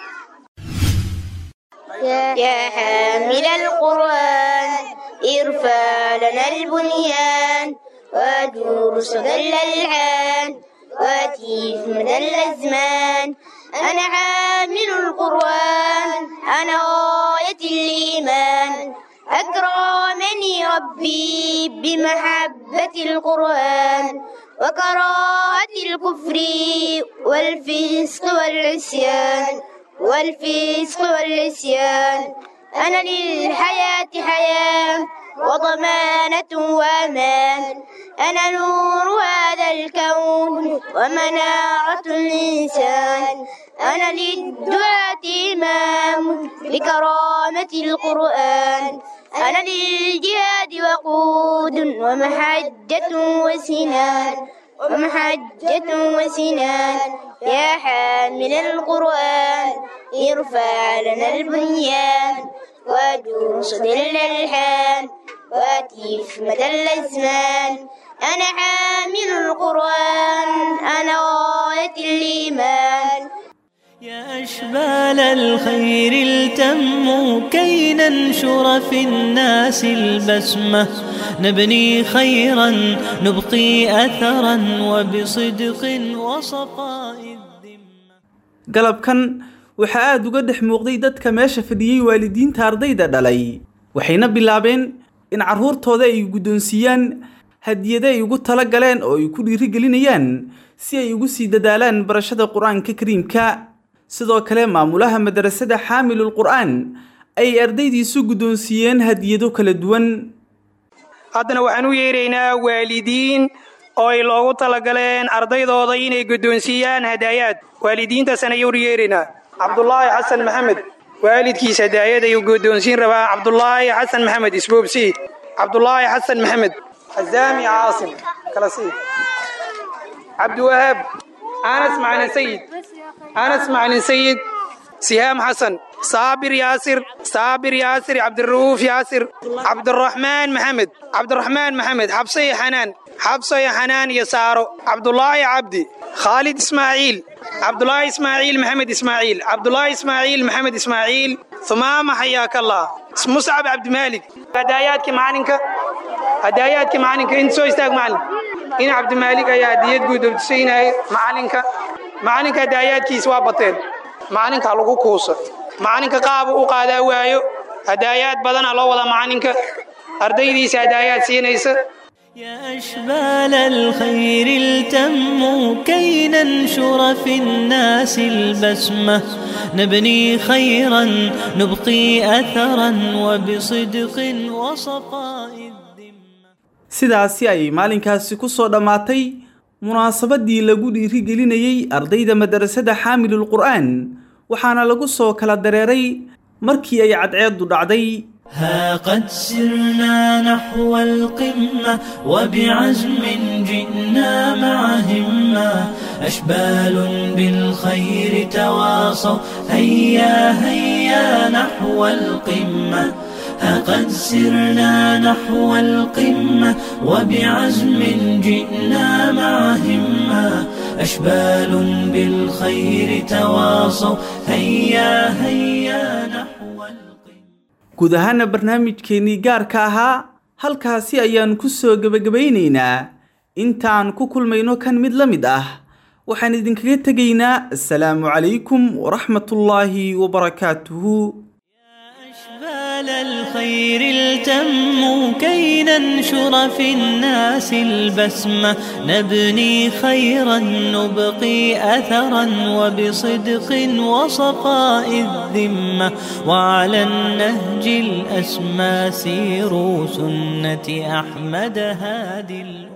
يا حامل القرآن ارفع لنا البنيان وادور صدى الألحان واتيف مدى الأزمان أنا حامل القرآن أنا غاية الإيمان أكرمني ربي بمحبة القرآن وكراهة الكفر والفسق والعصيان والفسق والعصيان أنا للحياة حياة وضمانة وأمان أنا نور هذا الكون ومنارة الإنسان أنا للدعاة إمام بكرامة القرآن أنا للجهاد وقود ومحجة وسنان ومحجة وسنان يا حامل القرآن ارفع لنا البنيان ودوس ظل الحان واتيف مدى الأزمان أنا حامل القرآن أنا غاية الإيمان يا أشبال الخير التموا كي ننشر في الناس البسمة نبني خيرا نبقي أثرا وبصدق وصفاء galabkan waxaa aada uga dhex muuqday dadka meesha fadhiyey waalidiinta ardayda dhalay waxayna bilaabeen in carruurtooda ay guddoonsiiyaan hadiyado ay ugu tala galeen oo ay ku dhiirigelinayaan si ay ugu sii dadaalaan barashada qur-aanka kariimka sidoo kale maamulaha madrasada xaamilul qur'aan ay ardaydiisu guddoonsiiyeen hadiyado kala duwan haddana waxaan u yeeraynaa waalidiin oo ay loogu talagaleen ardaydooda inay guddoonsiiyaan hadaayaad waalidiintaasaan ayuu yeeraynaa cabdulaahi xasan maxamed waalidkiis hadaayad ayuu guddoonsiin rabaa cabdulaahi xasan maxamed isboobsi cabdulaahi xasan maxamed azaami caasim kala sii cabdiwahaab anas macalin sayid anas macalin sayid sihaam xasan saabir yaasir saabir yaasir cabdira'uuf yaasir cabdiraxmaan maxamed cabdiraxmaan maxamed xabse iyo xanaan xabso iyo xanaan iyo saaro cabdulaahi cabdi khaalid ismaaciil cabdulaahi ismaaciil maxamed ismaaciil cabdulaahi ismaaciil maxamed ismaaciil humaama xayaakallah muscab cabdimaalik hadaayaadkii macalinka hadaayaadkii macalinka inta soo istaag macalin in cabdimaalik ayaa hadiyad guudobsiinaya macalinka macalinka hadaayaadkiisa waa bateen macalinka lagu kuusa macalinka qaabu u qaadaa waayo hadaayaad badana loo wada macalinka ardaydiisa hadaayaad siinaysa أشبال الخير التم كي ننشر في الناس البسمة نبني خيرا نبقي أثرا وبصدق وصفاء sidaasi ayay maalinkaasi ku soo dhammaatay munaasabadii lagu dhiirigelinayey ardayda madarasada xaamilul qur'aan waxaana lagu soo kala dareeray markii ay cadceeddu dhacday ها قد سرنا نحو القمة وبعزم جئنا مع همة أشبال بالخير تواصوا هيا هيا نحو القمة ها قد سرنا نحو القمة وبعزم جئنا مع همة أشبال بالخير تواصوا هيا هيا نحو guud ahaana barnaamijkeennii gaarka ahaa halkaasi ayaan ku soo gebagabaynaynaa intaan ku kulmayno kan mid la mid ah waxaan idinkaga tegaynaa assalaamu calaykum waraxmatullaahi wabarakaatuhu أشبال الخير التم كي ننشر في الناس البسمة نبني خيرا نبقي أثرا وبصدق وصفاء الذمة وعلى النهج الأسمى سيروا سنة أحمد هادي الأمة